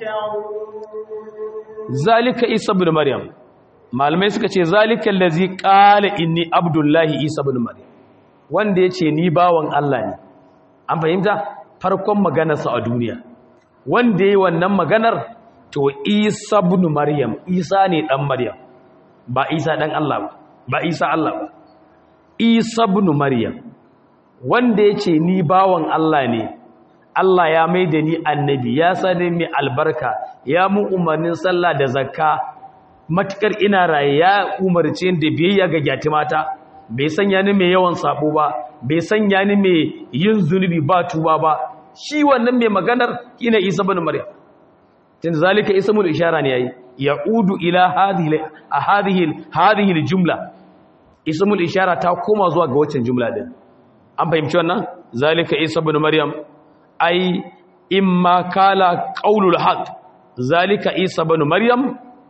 يمترون zalika isa ibn maryam malamai suka ce zalika allazi qala inni abdullahi isa ibn maryam wanda yace ni bawan Allah ne an fahimta farkon maganarsa a duniya wanda yayi wannan maganar to isa ibn maryam isa ne dan maryam ba isa dan Allah ba ba isa Allah ba isa ibn maryam wanda yace ni bawan Allah ne Allah ya mai da ni annabi ya sani mai albarka ya mun umarnin sallah da zakka matukar ina raye ya umarce da biyayya ga gyatimata bai sanya ni mai yawan sabo ba bai sanya ni mai yin zunubi ba tuba ba shi wannan mai maganar ina Isa bin Maryam tun zalika ismul ishara ne yayi yaudu ila hadhihi hadhihi hadhihi aljumla ismul ishara ta koma zuwa ga waccan jumla din an fahimci wannan zalika Isa bin Maryam ai imma kala qaulul haqq zalika isa ibn maryam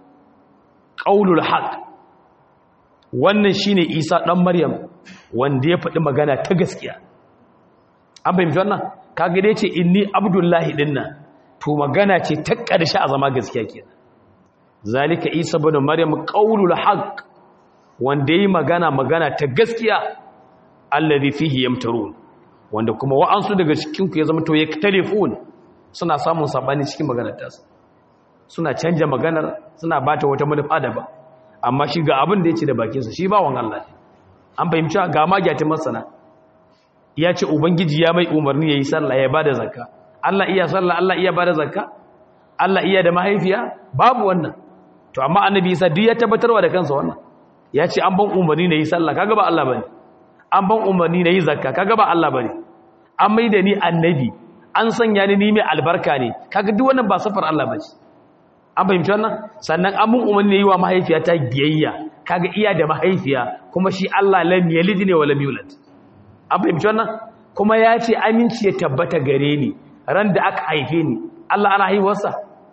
qaulul haqq wannan shine isa dan maryam wanda ya faɗi magana ta gaskiya an fahimci wannan kaga dai ce inni abdullahi dinna to magana ce ta ƙarshe a zama gaskiya kenan zalika isa ibn maryam qaulul haqq wanda yi magana magana ta gaskiya alladhi fihi yamtarun wanda kuma wa'ansu daga cikinku ya zama to ya telefon suna samun sabani cikin maganar tasa suna canja maganar suna bata wata manufa daban amma shi ga abin da ya ce da bakinsa shi bawan Allah ne an fahimci ga magyatin masana ya ce ubangiji ya mai umarni ya yi sallah ya bada zakka Allah iya sallah Allah iya bada zakka Allah iya da mahaifiya babu wannan to amma annabi Isa duk ya tabbatarwa da kansa wannan ya ce an ban umarni na yi sallah kaga ba Allah bane an ban umarni na yi zakka kaga ba Allah bane an mai da ni annabi an sanya ni ni mai albarka ne kaga duk wannan ba safar Allah bace an fahimci wannan sannan an mun umarni yi wa mahaifiyata biyayya kaga iya da mahaifiya kuma shi Allah lam yalid ne wa lam yulad an fahimci wannan kuma ya ce aminci ya tabbata gare ni ran da aka haife ni Allah ana haihuwarsa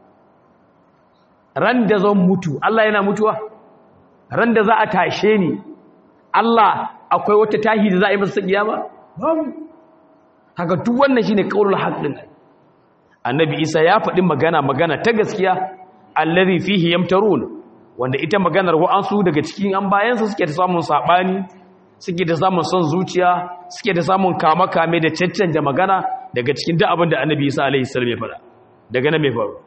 ran da zan mutu Allah yana mutuwa ran da za a tashe ni Allah akwai wata tahi da za a yi masa kiyama babu haka duk wannan shine qaulul haqqin annabi Isa ya faɗi magana magana ta gaskiya allazi fihi yamtarun wanda ita maganar wa'ansu daga cikin an bayansa suke da samun sabani suke da samun son zuciya suke da samun kama kame da caccanja magana daga cikin duk abin da annabi Isa alaihi salam ya faɗa daga nan mai faru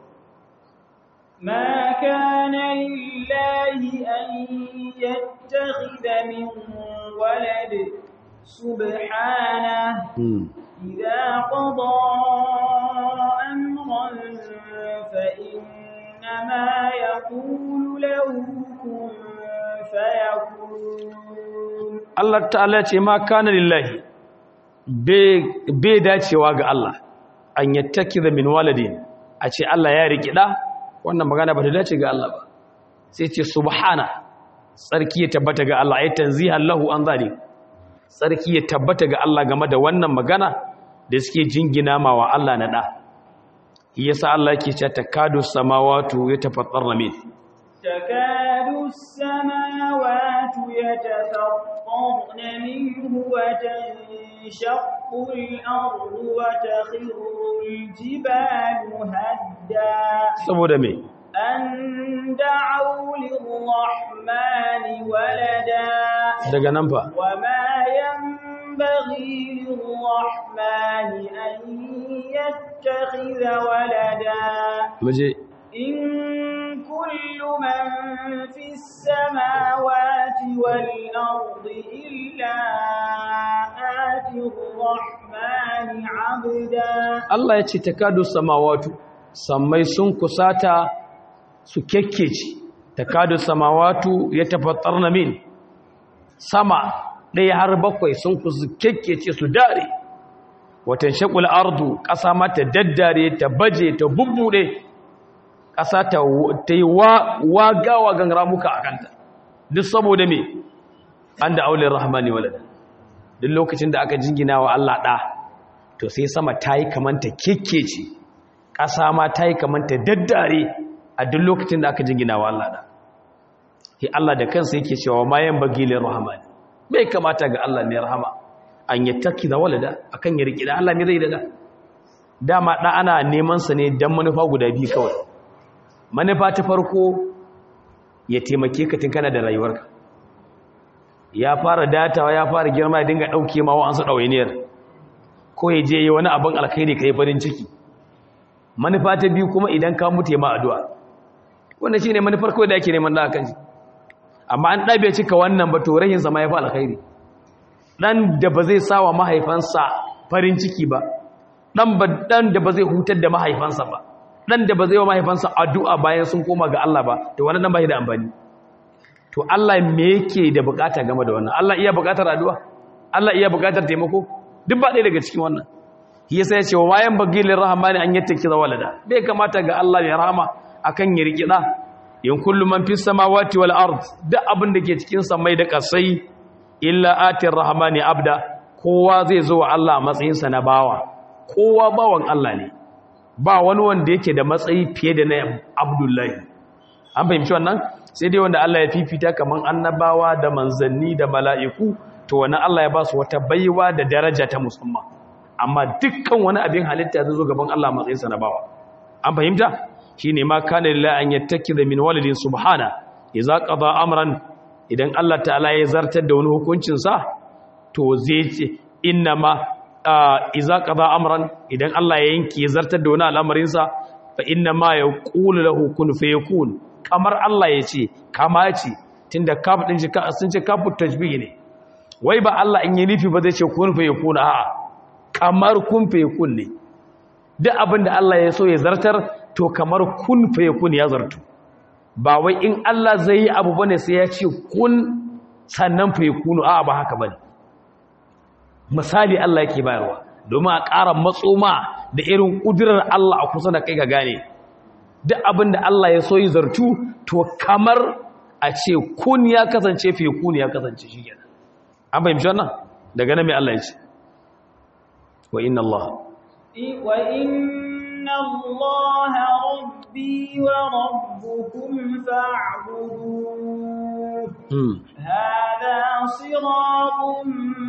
ما كان لله أن يتخذ من ولد سبحانه إذا قضى أمرا فإنما يقول له كن فيكون Allah ta'ala ce ma kana lillahi bai dacewa ga Allah an yattakiza min waladin a ce Allah ya riki da wannan magana ba ta dace ga Allah ba sai ce subhana tsarki ya tabbata ga Allah ay tanzihan lahu an zalik tsarki ya tabbata ga Allah game da wannan magana da suke jingina ma wa Allah na da yasa Allah yake cewa takadu samawatu yatafattarna min تكاد السماوات يتفطرن منه وتنشق الأرض وتخر الجبال هدا saboda me أن دعوا للرحمن ولدا daga nan fa وما ينبغي للرحمن أن يتخذ ولدا muje إن كل من في السماوات والأرض إلا آتي الرحمن عبدا Allah ya ce takadu samawatu sammai sun kusata su kekkece takadu samawatu ya tafattarna min sama ɗaya har bakwai sun kusa kekkece su dare watan shakul ardu ƙasa mata daddare ta baje ta bubbuɗe ƙasa ta ta yi wagawa gan ramuka a kanta duk saboda me an da aulin rahmani walada duk lokacin da aka jingina wa Allah ɗa to sai sama ta yi kamanta kekkece ƙasa ma ta yi kamanta daddare a duk lokacin da aka jingina wa Allah ɗa shi Allah da kansa yake cewa mayan bagilin rahmani bai kamata ga Allah mai rahama an yi taki da walada akan ya riƙi da Allah mai zai da dama ɗa ana neman sa ne don manufa guda biyu kawai manufa ta farko ya taimake ka tun kana da rayuwarka ya fara datawa ya fara girma ya dinga ɗauke ma wa'ansu ɗawainiyar ko ya je yi wani abin alkhairi ka yi farin ciki manufa ta biyu kuma idan ka mutu ya ma addu'a wannan shi ne manufar kawai da ake neman da kan shi amma an ɗabe cika wannan ba to rahin zama ya fi alkhairi ɗan da ba zai sa wa mahaifansa farin ciki ba ɗan da ba zai hutar da mahaifansa ba ɗan da ba zai wa mahaifansa addu'a bayan sun koma ga Allah ba to wani ɗan ba da amfani to Allah me yake da bukata game da wannan Allah iya bukatar addu'a Allah iya bukatar taimako duk ba ɗaya daga cikin wannan shi yasa ya ce wa wayan bagilin rahmani an yattaki za walada bai kamata ga Allah ya rahama akan ya riki da in kullu man fis samawati wal ard duk abin da ke cikin samai da kasai illa atir rahmani abda kowa zai zo wa Allah a matsayin sa na bawa kowa bawan Allah ne ba wani wanda yake da matsayi fiye da na Abdullahi an fahimci wannan sai dai wanda Allah ya fifita kaman annabawa da manzanni da mala'iku to wani Allah ya ba su wata baiwa da daraja ta musamman amma dukkan wani abin halitta zai zo gaban Allah matsayinsa na bawa an fahimta shine ma kana lillahi an yattakiza min walidin subhana idza qada amran idan Allah ta'ala ya zartar da wani hukuncin sa to zai ce inna ma idza qada amran idan Allah ya yanke ya zartar da wani al'amarin sa fa inna ma yaqulu lahu kun fayakun kamar Allah ya ce kama ce tunda kaf din shi sun ce kafu tajbih ne wai ba Allah in yi nufi ba zai ce kun fa yakun a'a kamar kun fa yakun ne duk abin da Allah ya so ya zartar to kamar kun fa yakun ya zartu ba wai in Allah zai yi abu bane sai ya ce kun sannan fa yakunu a'a ba haka bane misali Allah yake bayarwa domin a ƙara matsoma da irin ƙudurar Allah a kusa da kai ga gane duk abin da Allah ya so yi zartu to kamar a ce kun ya kasance fi kun ya kasance shi kenan an fahimci wannan daga nan mai Allah ya ce wa inna Allah wa inna Allah rabbi wa rabbukum fa'buduhu hada siratun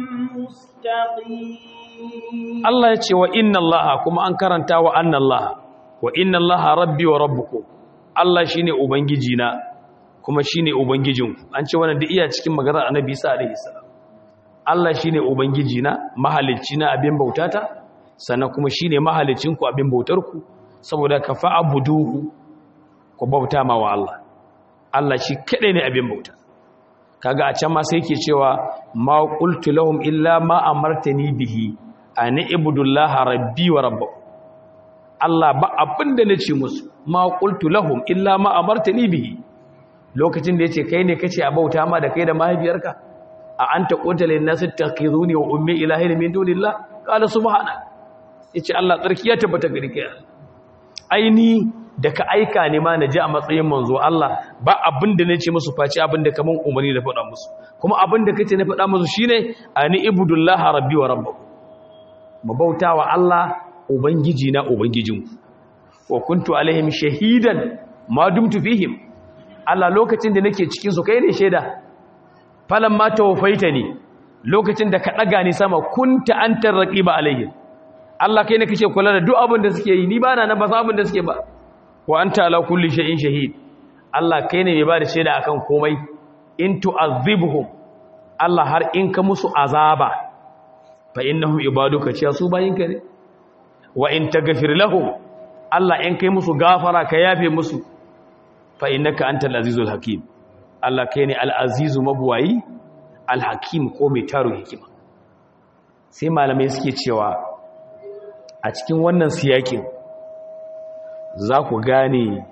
mustaqim Allah ya ce wa inna Allah kuma an karanta wa anna Allah wa inna Allah rabbi wa rabbukum Allah shine ubangiji na kuma shine ubangijinku an ce wannan da iya cikin maganar Annabi Isa alaihi salam Allah shine ubangiji na mahalicci na abin bautata sannan kuma shine mahalicin ku abin bautar ku saboda ka fa'buduhu ku bauta ma wa Allah Allah shi kadai ne abin bauta kaga a can ma sai yake cewa ma qultu lahum illa ma amartani bihi an ibudullaha rabbi wa rabbakum Allah ba abinda nace musu ma qultu lahum illa ma amartani bihi lokacin da yace kai ne kace a bauta ma da kai da mahaifiyarka a anta qulta lin nas takhizuni wa ummi ilahin min dunillah qala subhana yace Allah tsarki ya tabbata gari kai aini da ka aika ne ma naji a matsayin manzo Allah ba abinda nace musu face abinda kaman umarni da faɗa musu kuma abinda kace na faɗa musu shine ani ibudullaha rabbi wa rabbakum mu bautawa Allah ubangiji na ubangijinku wa kuntu alaihim shahidan ma dumtu fihim Allah lokacin da nake cikin su kai ne shaida falan ma tawfaitani lokacin da ka daga ni sama kunta antar raqiba alaihim Allah kai ne kake kula da duk abin da suke yi ni ba na ba abin da suke ba wa anta ala kulli shay'in shahid Allah kai ne mai ba da shaida akan komai in tu'azibhum Allah har in ka musu azaba fa innahum ibaduka ciya su bayinka ne wa in taghfir lahum Allah in kai musu gafara ka yafe musu fa innaka antal azizul hakim Allah kai ne al azizu mabwayi al hakim ko mai taro hikima sai malamai suke cewa a cikin wannan siyakin za ku gane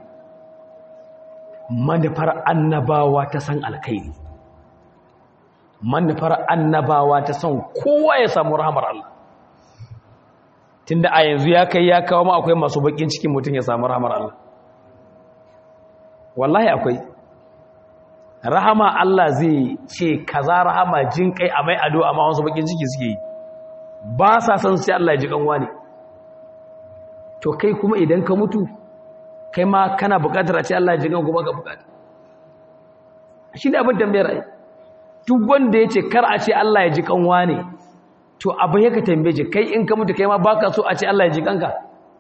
manufar annabawa ta san alkhairi manufar annabawa ta san kowa ya samu rahamar Allah tunda a yanzu ya kai ya kawo ma akwai masu bakin cikin mutum ya samu rahamar Allah wallahi akwai rahama Allah zai ce kaza rahama jin kai a mai ado amma wasu bakin ciki suke yi ba sa san sai Allah ya ji kanwa ne to kai kuma idan ka mutu kai ma kana bukatar a ce Allah ya ji kan kuma ka bukata shi ne abin tambayar ai duk wanda ya ce kar a ce Allah ya ji kanwa ne to abin ya ka tambaye ji kai in ka mutu kai ma baka so a ce Allah ya ji kanka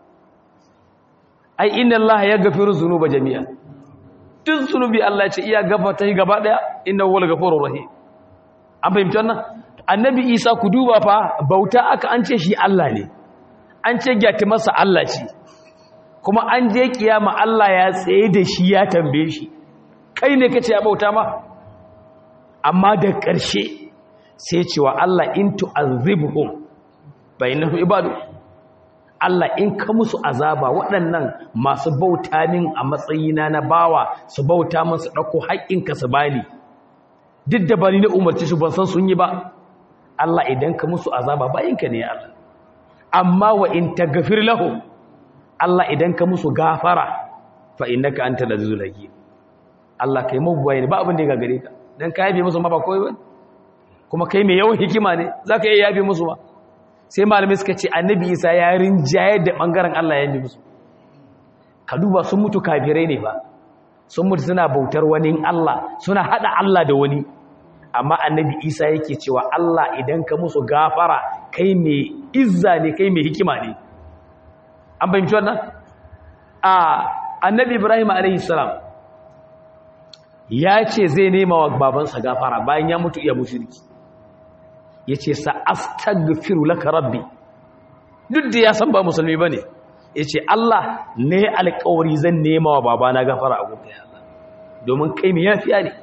ai inna Allah ya gafiru zunuba jami'a duk zunubi Allah ya ce iya gafarta shi gaba daya inna huwal ghafurur rahim an fahimci wannan annabi Isa ku duba fa bauta aka an ce shi Allah ne an ce gyati masa Allah ce kuma an je kiyama Allah ya tsaye da shi ya tambaye shi kai ne kace ya bauta ma amma da ƙarshe sai cewa Allah in tu'azibhum bainahu ibadu Allah in ka musu azaba waɗannan masu bauta min a matsayina na bawa su bauta min su ɗauko haƙƙinka su bani duk da bani na umarci su ban san sun yi ba Allah idan ka musu azaba bayinka ne Allah amma wa in taghfir lahum Allah idan ka musu gafara fa innaka antal azizul hakim Allah kai mu bayani ba abin da ya gagare ka dan ka yabe musu ma ba koyi ba kuma kai mai yawan hikima ne zaka iya yabe musu ba sai malamai suka ce annabi Isa ya rinjaye da bangaren Allah ya yabe musu ka duba sun mutu kafirai ne ba sun mutu suna bautar wani Allah suna hada Allah da wani amma annabi Isa yake cewa Allah idan ka musu gafara kai mai izza ne kai mai hikima ne an fahimci wannan a annabi Ibrahim alaihi salam ya ce zai nema wa babansa gafara bayan ya mutu iya mushriki ya ce sa astaghfiru laka rabbi duk da ya san ba musulmi ba ne ya ce Allah ne alkawari zan nema wa babana gafara a gudu ya Allah domin kai mai yafiya ne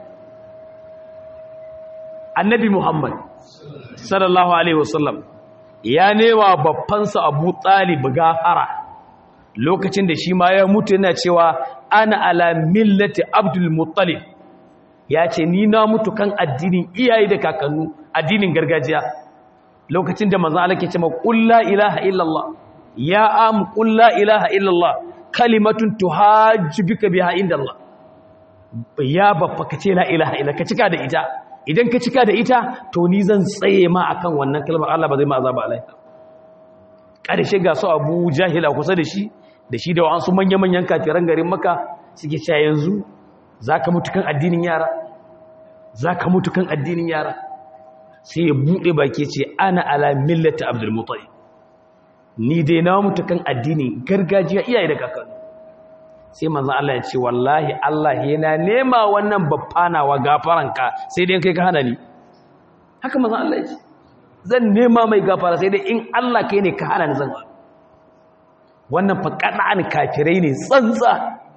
annabi muhammad sallallahu alaihi wasallam ya nema babbansa abu talib gafara lokacin da shi ma ya mutu yana cewa ana ala millati abdul muttalib ya ce ni na mutu kan addinin iyaye da kakannu addinin gargajiya lokacin da manzon Allah ke cewa qul la ilaha illallah ya am qul la ilaha illallah kalimatun tuhajju bika biha indallah ya baffa ka ce la ilaha illa ka cika da ita idan ka cika da ita to ni zan tsaye ma akan wannan kalmar Allah ba zai ma azaba alai ƙarshe ga su Abu Jahil a kusa da shi da shi da wasu manya-manyan kafiran garin Makka suke cewa yanzu zaka mutu kan addinin yara zaka mutu kan addinin yara sai ya bude baki ce ana ala millati Abdul Muttalib ni dai na mutu kan addinin gargajiya iyaye da kakanni sai manzon Allah ya ce wallahi Allah yana nema wannan baffanawa gafaranka sai dai kai ka hana ni haka manzon Allah ya ce zan nema mai gafara sai dai in Allah kai ne ka hana ni zan ba wannan fa kada'an kafirai ne tsantsa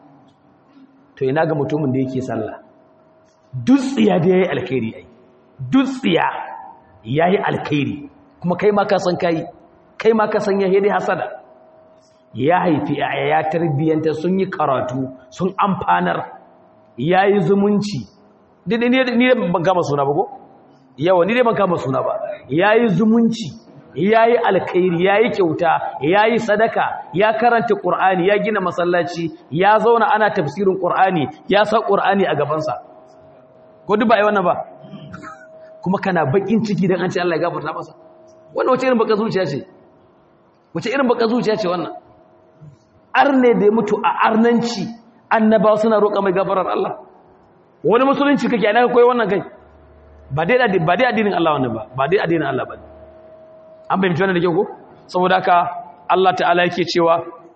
to ina ga mutumin da yake sallah dutsiya da yayi alkhairi ai dutsiya yayi alkhairi kuma kai ma ka san kai kai ma ka san yayi dai hasada ya haifi ya tarbiyyanta sun yi karatu sun amfanar ya yi zumunci ni dai ban kama suna ba ko? yawa ni dai ban kama suna ba ya yi zumunci ya yi alkairi ya yi kyauta ya yi sadaka ya karanta ƙur'ani ya gina masallaci ya zauna ana tafsirin ƙur'ani ya sa ƙur'ani a gabansa ko duk ba yi wannan ba kuma kana bakin ciki don an ce Allah ya gafarta masa wannan wace irin baka zuciya ce wace irin baka zuciya ce wannan arne da ya mutu a arnanci annabawa suna roƙa mai gafarar Allah wani musulunci kake ana koyi wannan kai ba dai ba dai addinin Allah wannan ba ba dai addinin Allah ba an bayyana wannan da kyau ko saboda haka Allah ta'ala yake cewa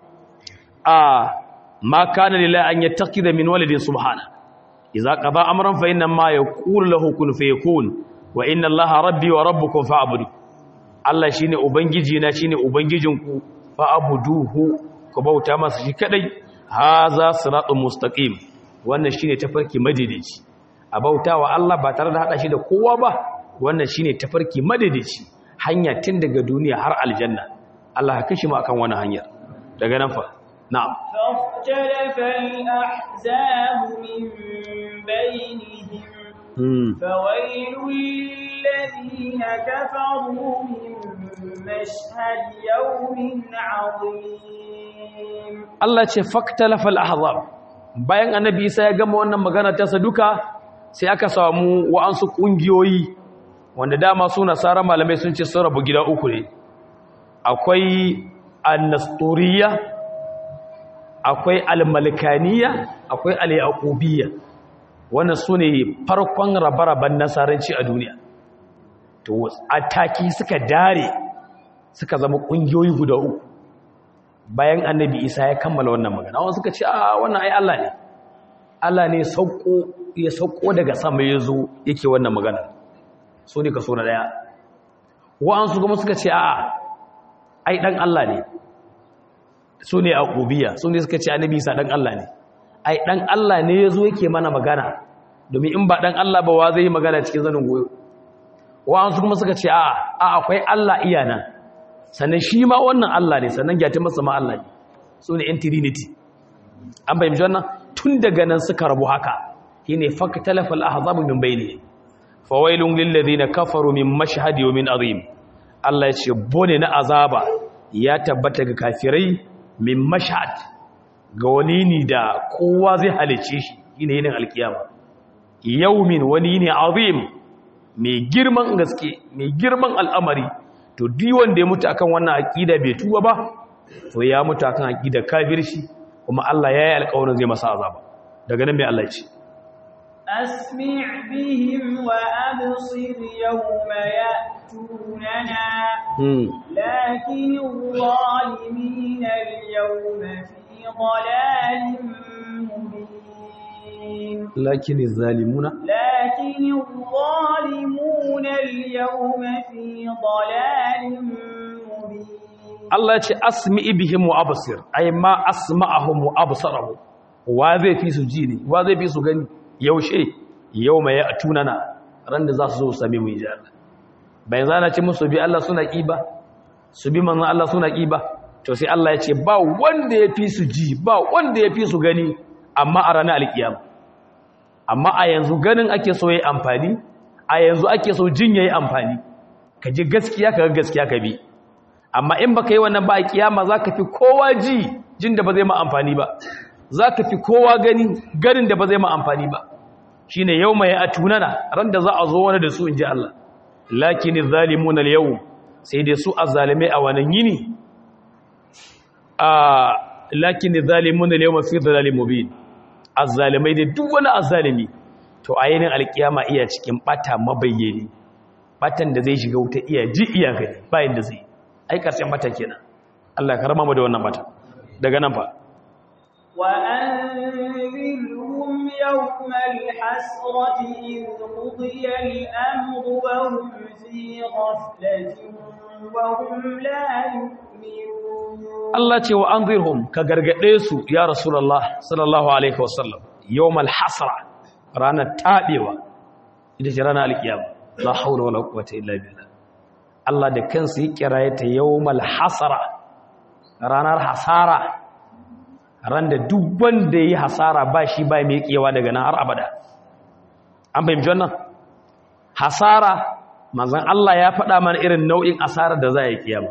a ma kana lillahi an yattaqida min waladin subhana idza qada amran fa inna ma yaqulu lahu kun fayakun wa inna Allaha rabbi wa rabbukum fa'budu Allah shine ubangiji na shine ubangijinku fa'buduhu ku bauta masa shi kadai haza siratun mustaqim wannan shine tafarki madaidaici a bautawa Allah ba tare da hada shi da kowa ba wannan shine tafarki madaidaici hanya tun daga duniya har aljanna Allah ya kashi mu akan wannan hanyar daga nan fa na'am فاختلف الأحزاب من بينهم فويل للذين كفروا من مشهد يوم عظيم Allah ce faktalafa al-ahzab bayan annabi Isa ya gama wannan magana ta saduka sai aka samu wa'ansu kungiyoyi wanda dama su nasara malamai sun ce sun rabu gida uku ne akwai an-nasturiyya akwai al-malikaniya akwai al-yaqubiyya wannan sune farkon rabaraban nasaranci a duniya to ataki suka dare suka zama kungiyoyi guda uku bayan annabi isa ya kammala wannan magana wani suka ce a wannan ai Allah ne Allah ne sauko ya sauko daga sama ya zo yake wannan magana so ne kaso na daya wa'ansu kuma suka ce a ai dan Allah ne su ne aqubiya su ne suka ce annabi isa dan Allah ne ai dan Allah ne ya zo yake mana magana domin in ba dan Allah ba wa zai yi magana cikin zanin goyo wa'ansu kuma suka ce a a akwai Allah iyana sannan shi ma wannan Allah ne sannan gyata masa ma Allah ne su ne yan trinity an bayyana wannan tun daga nan suka rabu haka shine faktalafal ahzabu min bayni fawailun lil ladina kafaru min mashhad yawmin azim Allah ya ce bone na azaba ya tabbata ga kafirai min mashhad ga wani ne da kowa zai halice shi shine yin alkiyama yawmin wani ne azim mai girman gaske mai girman al'amari to duk wanda ya mutu akan wannan aqida bai tuba ba to ya mutu akan aqida kafirci kuma Allah ya yi alƙawarin zai masa azaba daga nan mai Allah ya ce أسمع بهم وأبصر يوم يأتوننا لكن الظالمين اليوم في ضلال مبين لكن الظالمون لكن الظالمون اليوم في ضلال مبين Allah ce asmi bihim wa absir ay ma asma'ahum wa absarahum wa zai fi su ji ne wa zai fi su gani yaushe yawma ya'tunana ran da za su zo same mu ji Allah bayan zana ce musu bi Allah suna kiba su bi manzon Allah suna kiba to sai Allah ya ce ba wanda ya fi su ji ba wanda ya fi su gani amma a ranar alkiyama amma a yanzu ganin ake so yayi amfani a yanzu ake so jin yayi amfani ka ji gaskiya ka ga gaskiya ka bi amma in baka yi wannan ba a kiyama za ka fi kowa ji jin da ba zai ma amfani ba zaka fi kowa gani ganin da ba zai ma amfani ba shine yawma ya atunana ran da za a zo wani da su inji Allah lakin zalimuna al-yawm sai dai su azzalimai a wannan yini a lakin zalimuna al-yawma fi dhalalin mubin azzalimai da duk wani azzalimi to a yinin alkiyama iya cikin bata mabayyani batan da zai shiga wuta iya ji iya gani bayan da zai ai karshen bata kenan Allah ka rama mu da wannan bata daga nan fa wa anzirhum yawmal hasrati id qudiya al-amru wa hum fi ghaflatin wa hum la yu'minun Allah ce wa anzirhum ka gargade su ya rasulullah sallallahu alaihi wasallam yawmal hasra ranar tabewa ita ce ranar alkiyama la haula wala quwwata illa billah Allah da kansa ya kiraye ta yawmal hasara ranar hasara ran da duk wanda yi hasara ba shi ba mai kewa daga nan har abada an fahimci wannan hasara manzon Allah ya faɗa mana irin nau'in asarar da za a yi kiyama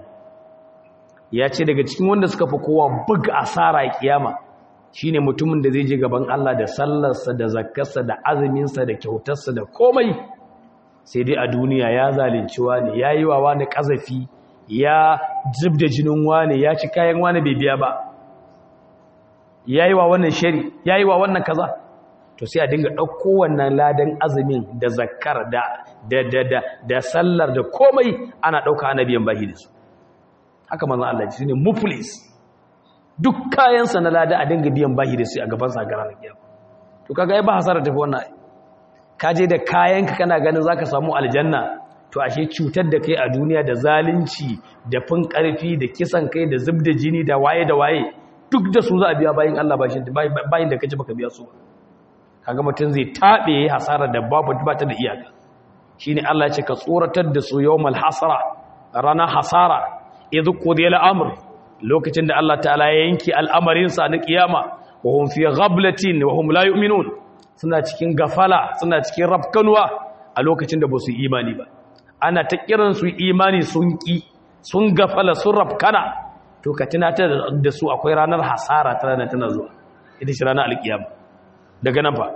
ya ce daga cikin wanda suka fi kowa buga asara a kiyama shine mutumin da zai je gaban Allah da sallarsa da zakkarsa da azuminsa da kyautarsa da komai sai dai a duniya ya zalunci wani ya yi wa wani ƙazafi ya zub da jinin wani ya ci kayan wani bai biya ba ya yi wa wannan shari ya yi wa wannan kaza to sai a dinga ɗauko wannan ladan azumin da zakkar da da da da da sallar da komai ana ɗauka ana biyan bahi da su haka manzon Allah ji ne muflis duk kayansa na lada a dinga biyan bahi da su a gaban sa garan kiyama to kaga ai ba hasara tafi wannan ka je da kayanka kana ganin zaka samu aljanna to ashe cutar da kai a duniya da zalunci da fin karfi da kisan kai da zubda jini da waye da waye duk da su za a biya bayin Allah bashin bayin da kace baka biya su kaga mutun zai tabe hasara da babu ba ta da iyaka shine Allah ya ce ka tsoratar da su yawmal hasara rana hasara idh qudiya al-amr lokacin da Allah ta'ala ya yanki al'amarin sa na kiyama wa hum fi ghablatin wa hum la yu'minun suna cikin gafala suna cikin rafkanuwa a lokacin da ba su imani ba ana ta kiran su imani sun ki sun gafala sun rafkana to ka tunatar da su akwai ranar hasara ta ranar tana zuwa ita shi ranar alkiyama daga nan fa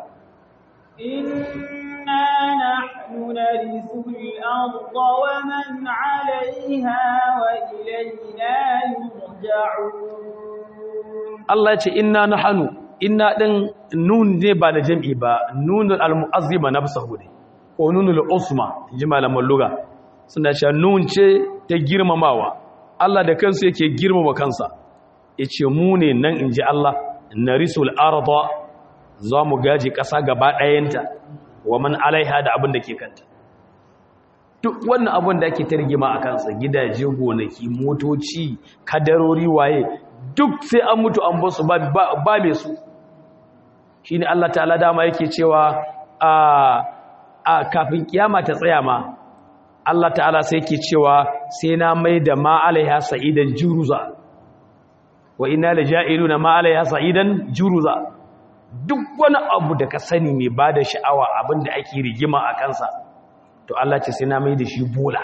inna nahnu narithu al-ardha wa man 'alayha wa ilayna yurja'un Allah ya ce inna nahnu inna din nun ne ba da jam'i ba nunul almu'azzima nafsuhu ne ko nunul usma ji malaman lugha suna cewa nun ce ta girmamawa Allah da kansa yake girmama kansa yace mu ne nan inji Allah narisul arda za mu gaji ƙasa gaba ɗayanta wa man alaiha da abin da ke kanta duk wannan abin da ake targima a kansa gidaje gonaki motoci kadarori waye duk sai an mutu an basu ba mai su shi ne Allah ta'ala dama yake cewa a kafin kiyama ta tsaya ma Allah ta'ala sai yake cewa sai na mai da ma'alaiha sa'idan juruza wa ina da ja'ilu na ma'alaiha sa'idan juruza duk wani abu da ka sani mai ba da sha'awa abin da ake rigima a kansa to Allah ce sai na mai da shi bola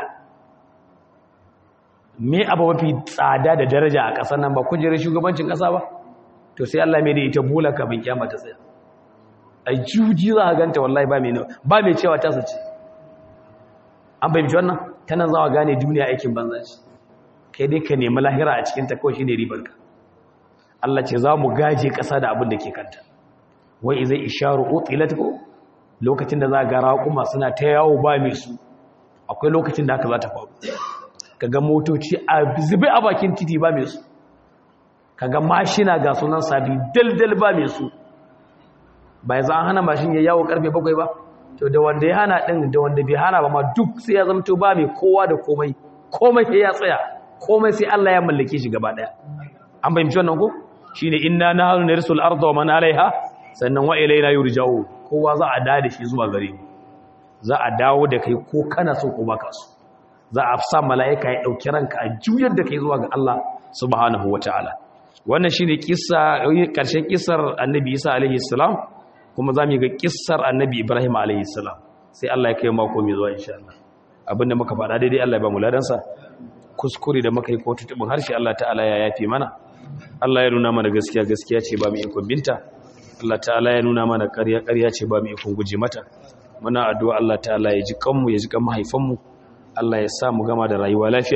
me abu mafi tsada da daraja a ƙasar nan ba kujerar shugabancin ƙasa ba to sai Allah mai da ita bola kafin kiyama ta tsaya a juji za a ganta wallahi ba mai ba mai cewa ta sace an fahimci wannan tana zawa gane duniya aikin banza ce kai dai ka nemi lahira a cikin ta kawai shine ribar ka Allah ce za mu gaje ƙasa da abin da ke kanta wai izai isharu utilat ko lokacin da za ga raƙuma suna ta yawo ba mai su akwai lokacin da haka za ta faru kaga motoci a zube a bakin titi ba mai su kaga mashina ga sunan sabi daldal ba mai su bai za an hana mashin ya yawo karfe bakwai ba to da wanda ya hana din da wanda bai hana ba ma duk sai ya zamto ba mai kowa da komai komai sai ya tsaya komai sai Allah ya mallake shi gaba daya an fahimci wannan ko shine inna nahnu narisul arda wa man alaiha sannan wa ilaina yurja'u kowa za a da shi zuwa gare mu za a dawo da kai ko kana so ko baka so za a sa mala'ika ya dauki ranka a juyar da kai zuwa ga Allah subhanahu wataala wannan shine kissa karshen kissar annabi Isa alaihi salam kuma za mu ga kissar annabi Ibrahim alaihi salam sai Allah ya kai mako mai zuwa insha Allah abinda muka faɗa daidai Allah ya ba mu ladansa kuskure da muka yi ko tutubin harshe Allah ta'ala ya yafe mana Allah ya nuna mana gaskiya gaskiya ce ba mu ikon binta Allah ta'ala ya nuna mana ƙarya ƙarya ce ba mu ikon guje mata muna addu'a Allah ta'ala ya ji kanmu ya ji kan mahaifanmu Allah ya sa mu gama da rayuwa lafiya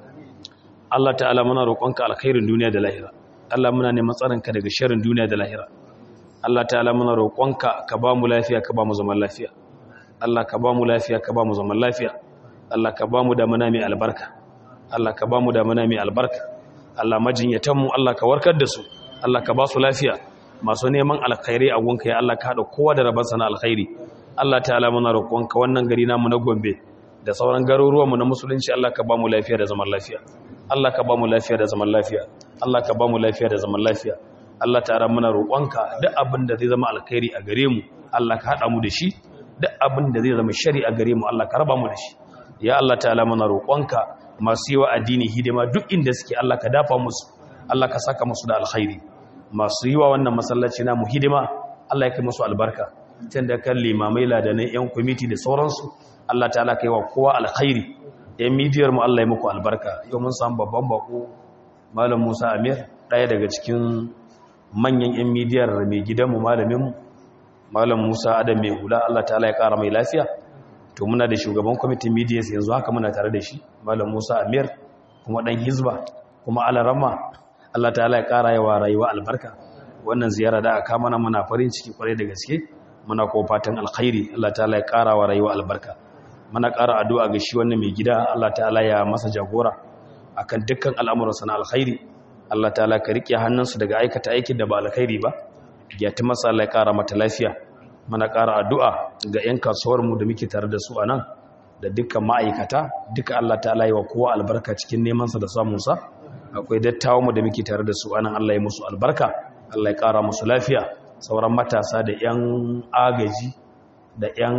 Allah ta'ala muna roƙonka alkhairin duniya da lahira Allah muna neman tsaronka daga sharrin duniya da lahira Allah ta'ala muna roƙonka ka ba mu lafiya ka ba mu zaman lafiya Allah ka ba mu lafiya ka ba mu zaman lafiya Allah ka ba mu damana mai albarka Allah ka ba mu damana mai albarka Allah majinyatanmu Allah ka warkar da su Allah ka ba su lafiya masu neman alkhairi a gunka ya Allah ka haɗa kowa da rabansa na alkhairi Allah ta'ala muna roƙonka wannan gari namu na Gombe da sauran garuruwanmu na musulunci Allah ka ba mu lafiya da zaman lafiya Allah ka ba mu lafiya da zaman lafiya Allah ka ba mu lafiya da zaman lafiya Allah ta'ala muna roƙonka duk abin da zai zama alkhairi a gare mu Allah ka haɗa mu da shi duk abin da zai zama shari a gare mu Allah ka raba mu da shi ya Allah ta'ala muna roƙonka masu yi wa addini hidima duk inda suke Allah ka dafa musu Allah ka saka musu da alkhairi masu yi wa wannan masallaci namu hidima Allah ya kai musu albarka tun da kan limamai ladanai yan kwamiti da sauransu Allah ta'ala kai wa kowa alkhairi yan midiyar mu Allah ya muku albarka yau mun samu babban bako malam Musa Amir ɗaya daga cikin manyan yan midiyar mai gidanmu malamin mu malam Musa Adam mai hula Allah ta'ala ya kara mai lafiya to muna da shugaban kwamitin midiyas yanzu haka muna tare da shi malam Musa Amir kuma dan hizba kuma alarama Allah ta'ala ya kara yawa rayuwa albarka wannan ziyara da aka mana muna farin ciki kwarai da gaske muna kuma fatan alkhairi Allah ta'ala ya kara wa rayuwa albarka muna kara addu'a ga shi wannan mai gida Allah ta'ala ya masa jagora akan dukkan al'amuransa na alkhairi Allah ta'ala ka rike hannunsu daga aikata aikin da ba alkhairi ba ya ta masa Allah ya kara mata lafiya muna kara addu'a ga 'yan kasuwar mu da muke tare da su a nan da dukkan ma'aikata duka Allah ta'ala yi wa kowa albarka cikin nemansa da samunsa akwai dattawa mu da muke tare da su anan Allah ya musu albarka Allah ya kara musu lafiya sauran matasa da 'yan agaji da 'yan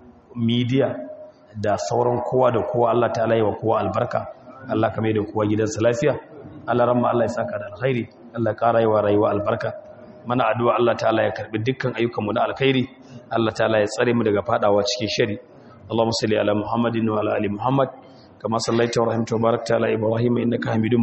midiya da sauran kowa da kowa Allah ta'ala yi wa kowa albarka Allah ka mai da kowa gidansa lafiya Allah ramma Allah ya saka da alkhairi Allah ya kara yi wa rayuwa albarka mana addu'a Allah ta'ala ya karbi dukkan ayyukanmu na alkhairi Allah ta'ala ya tsare mu daga fadawa cikin shari Allahumma salli ala Muhammadin wa ala ali Muhammad kama sallaita wa rahimta wa barakta ala Ibrahim innaka Hamidum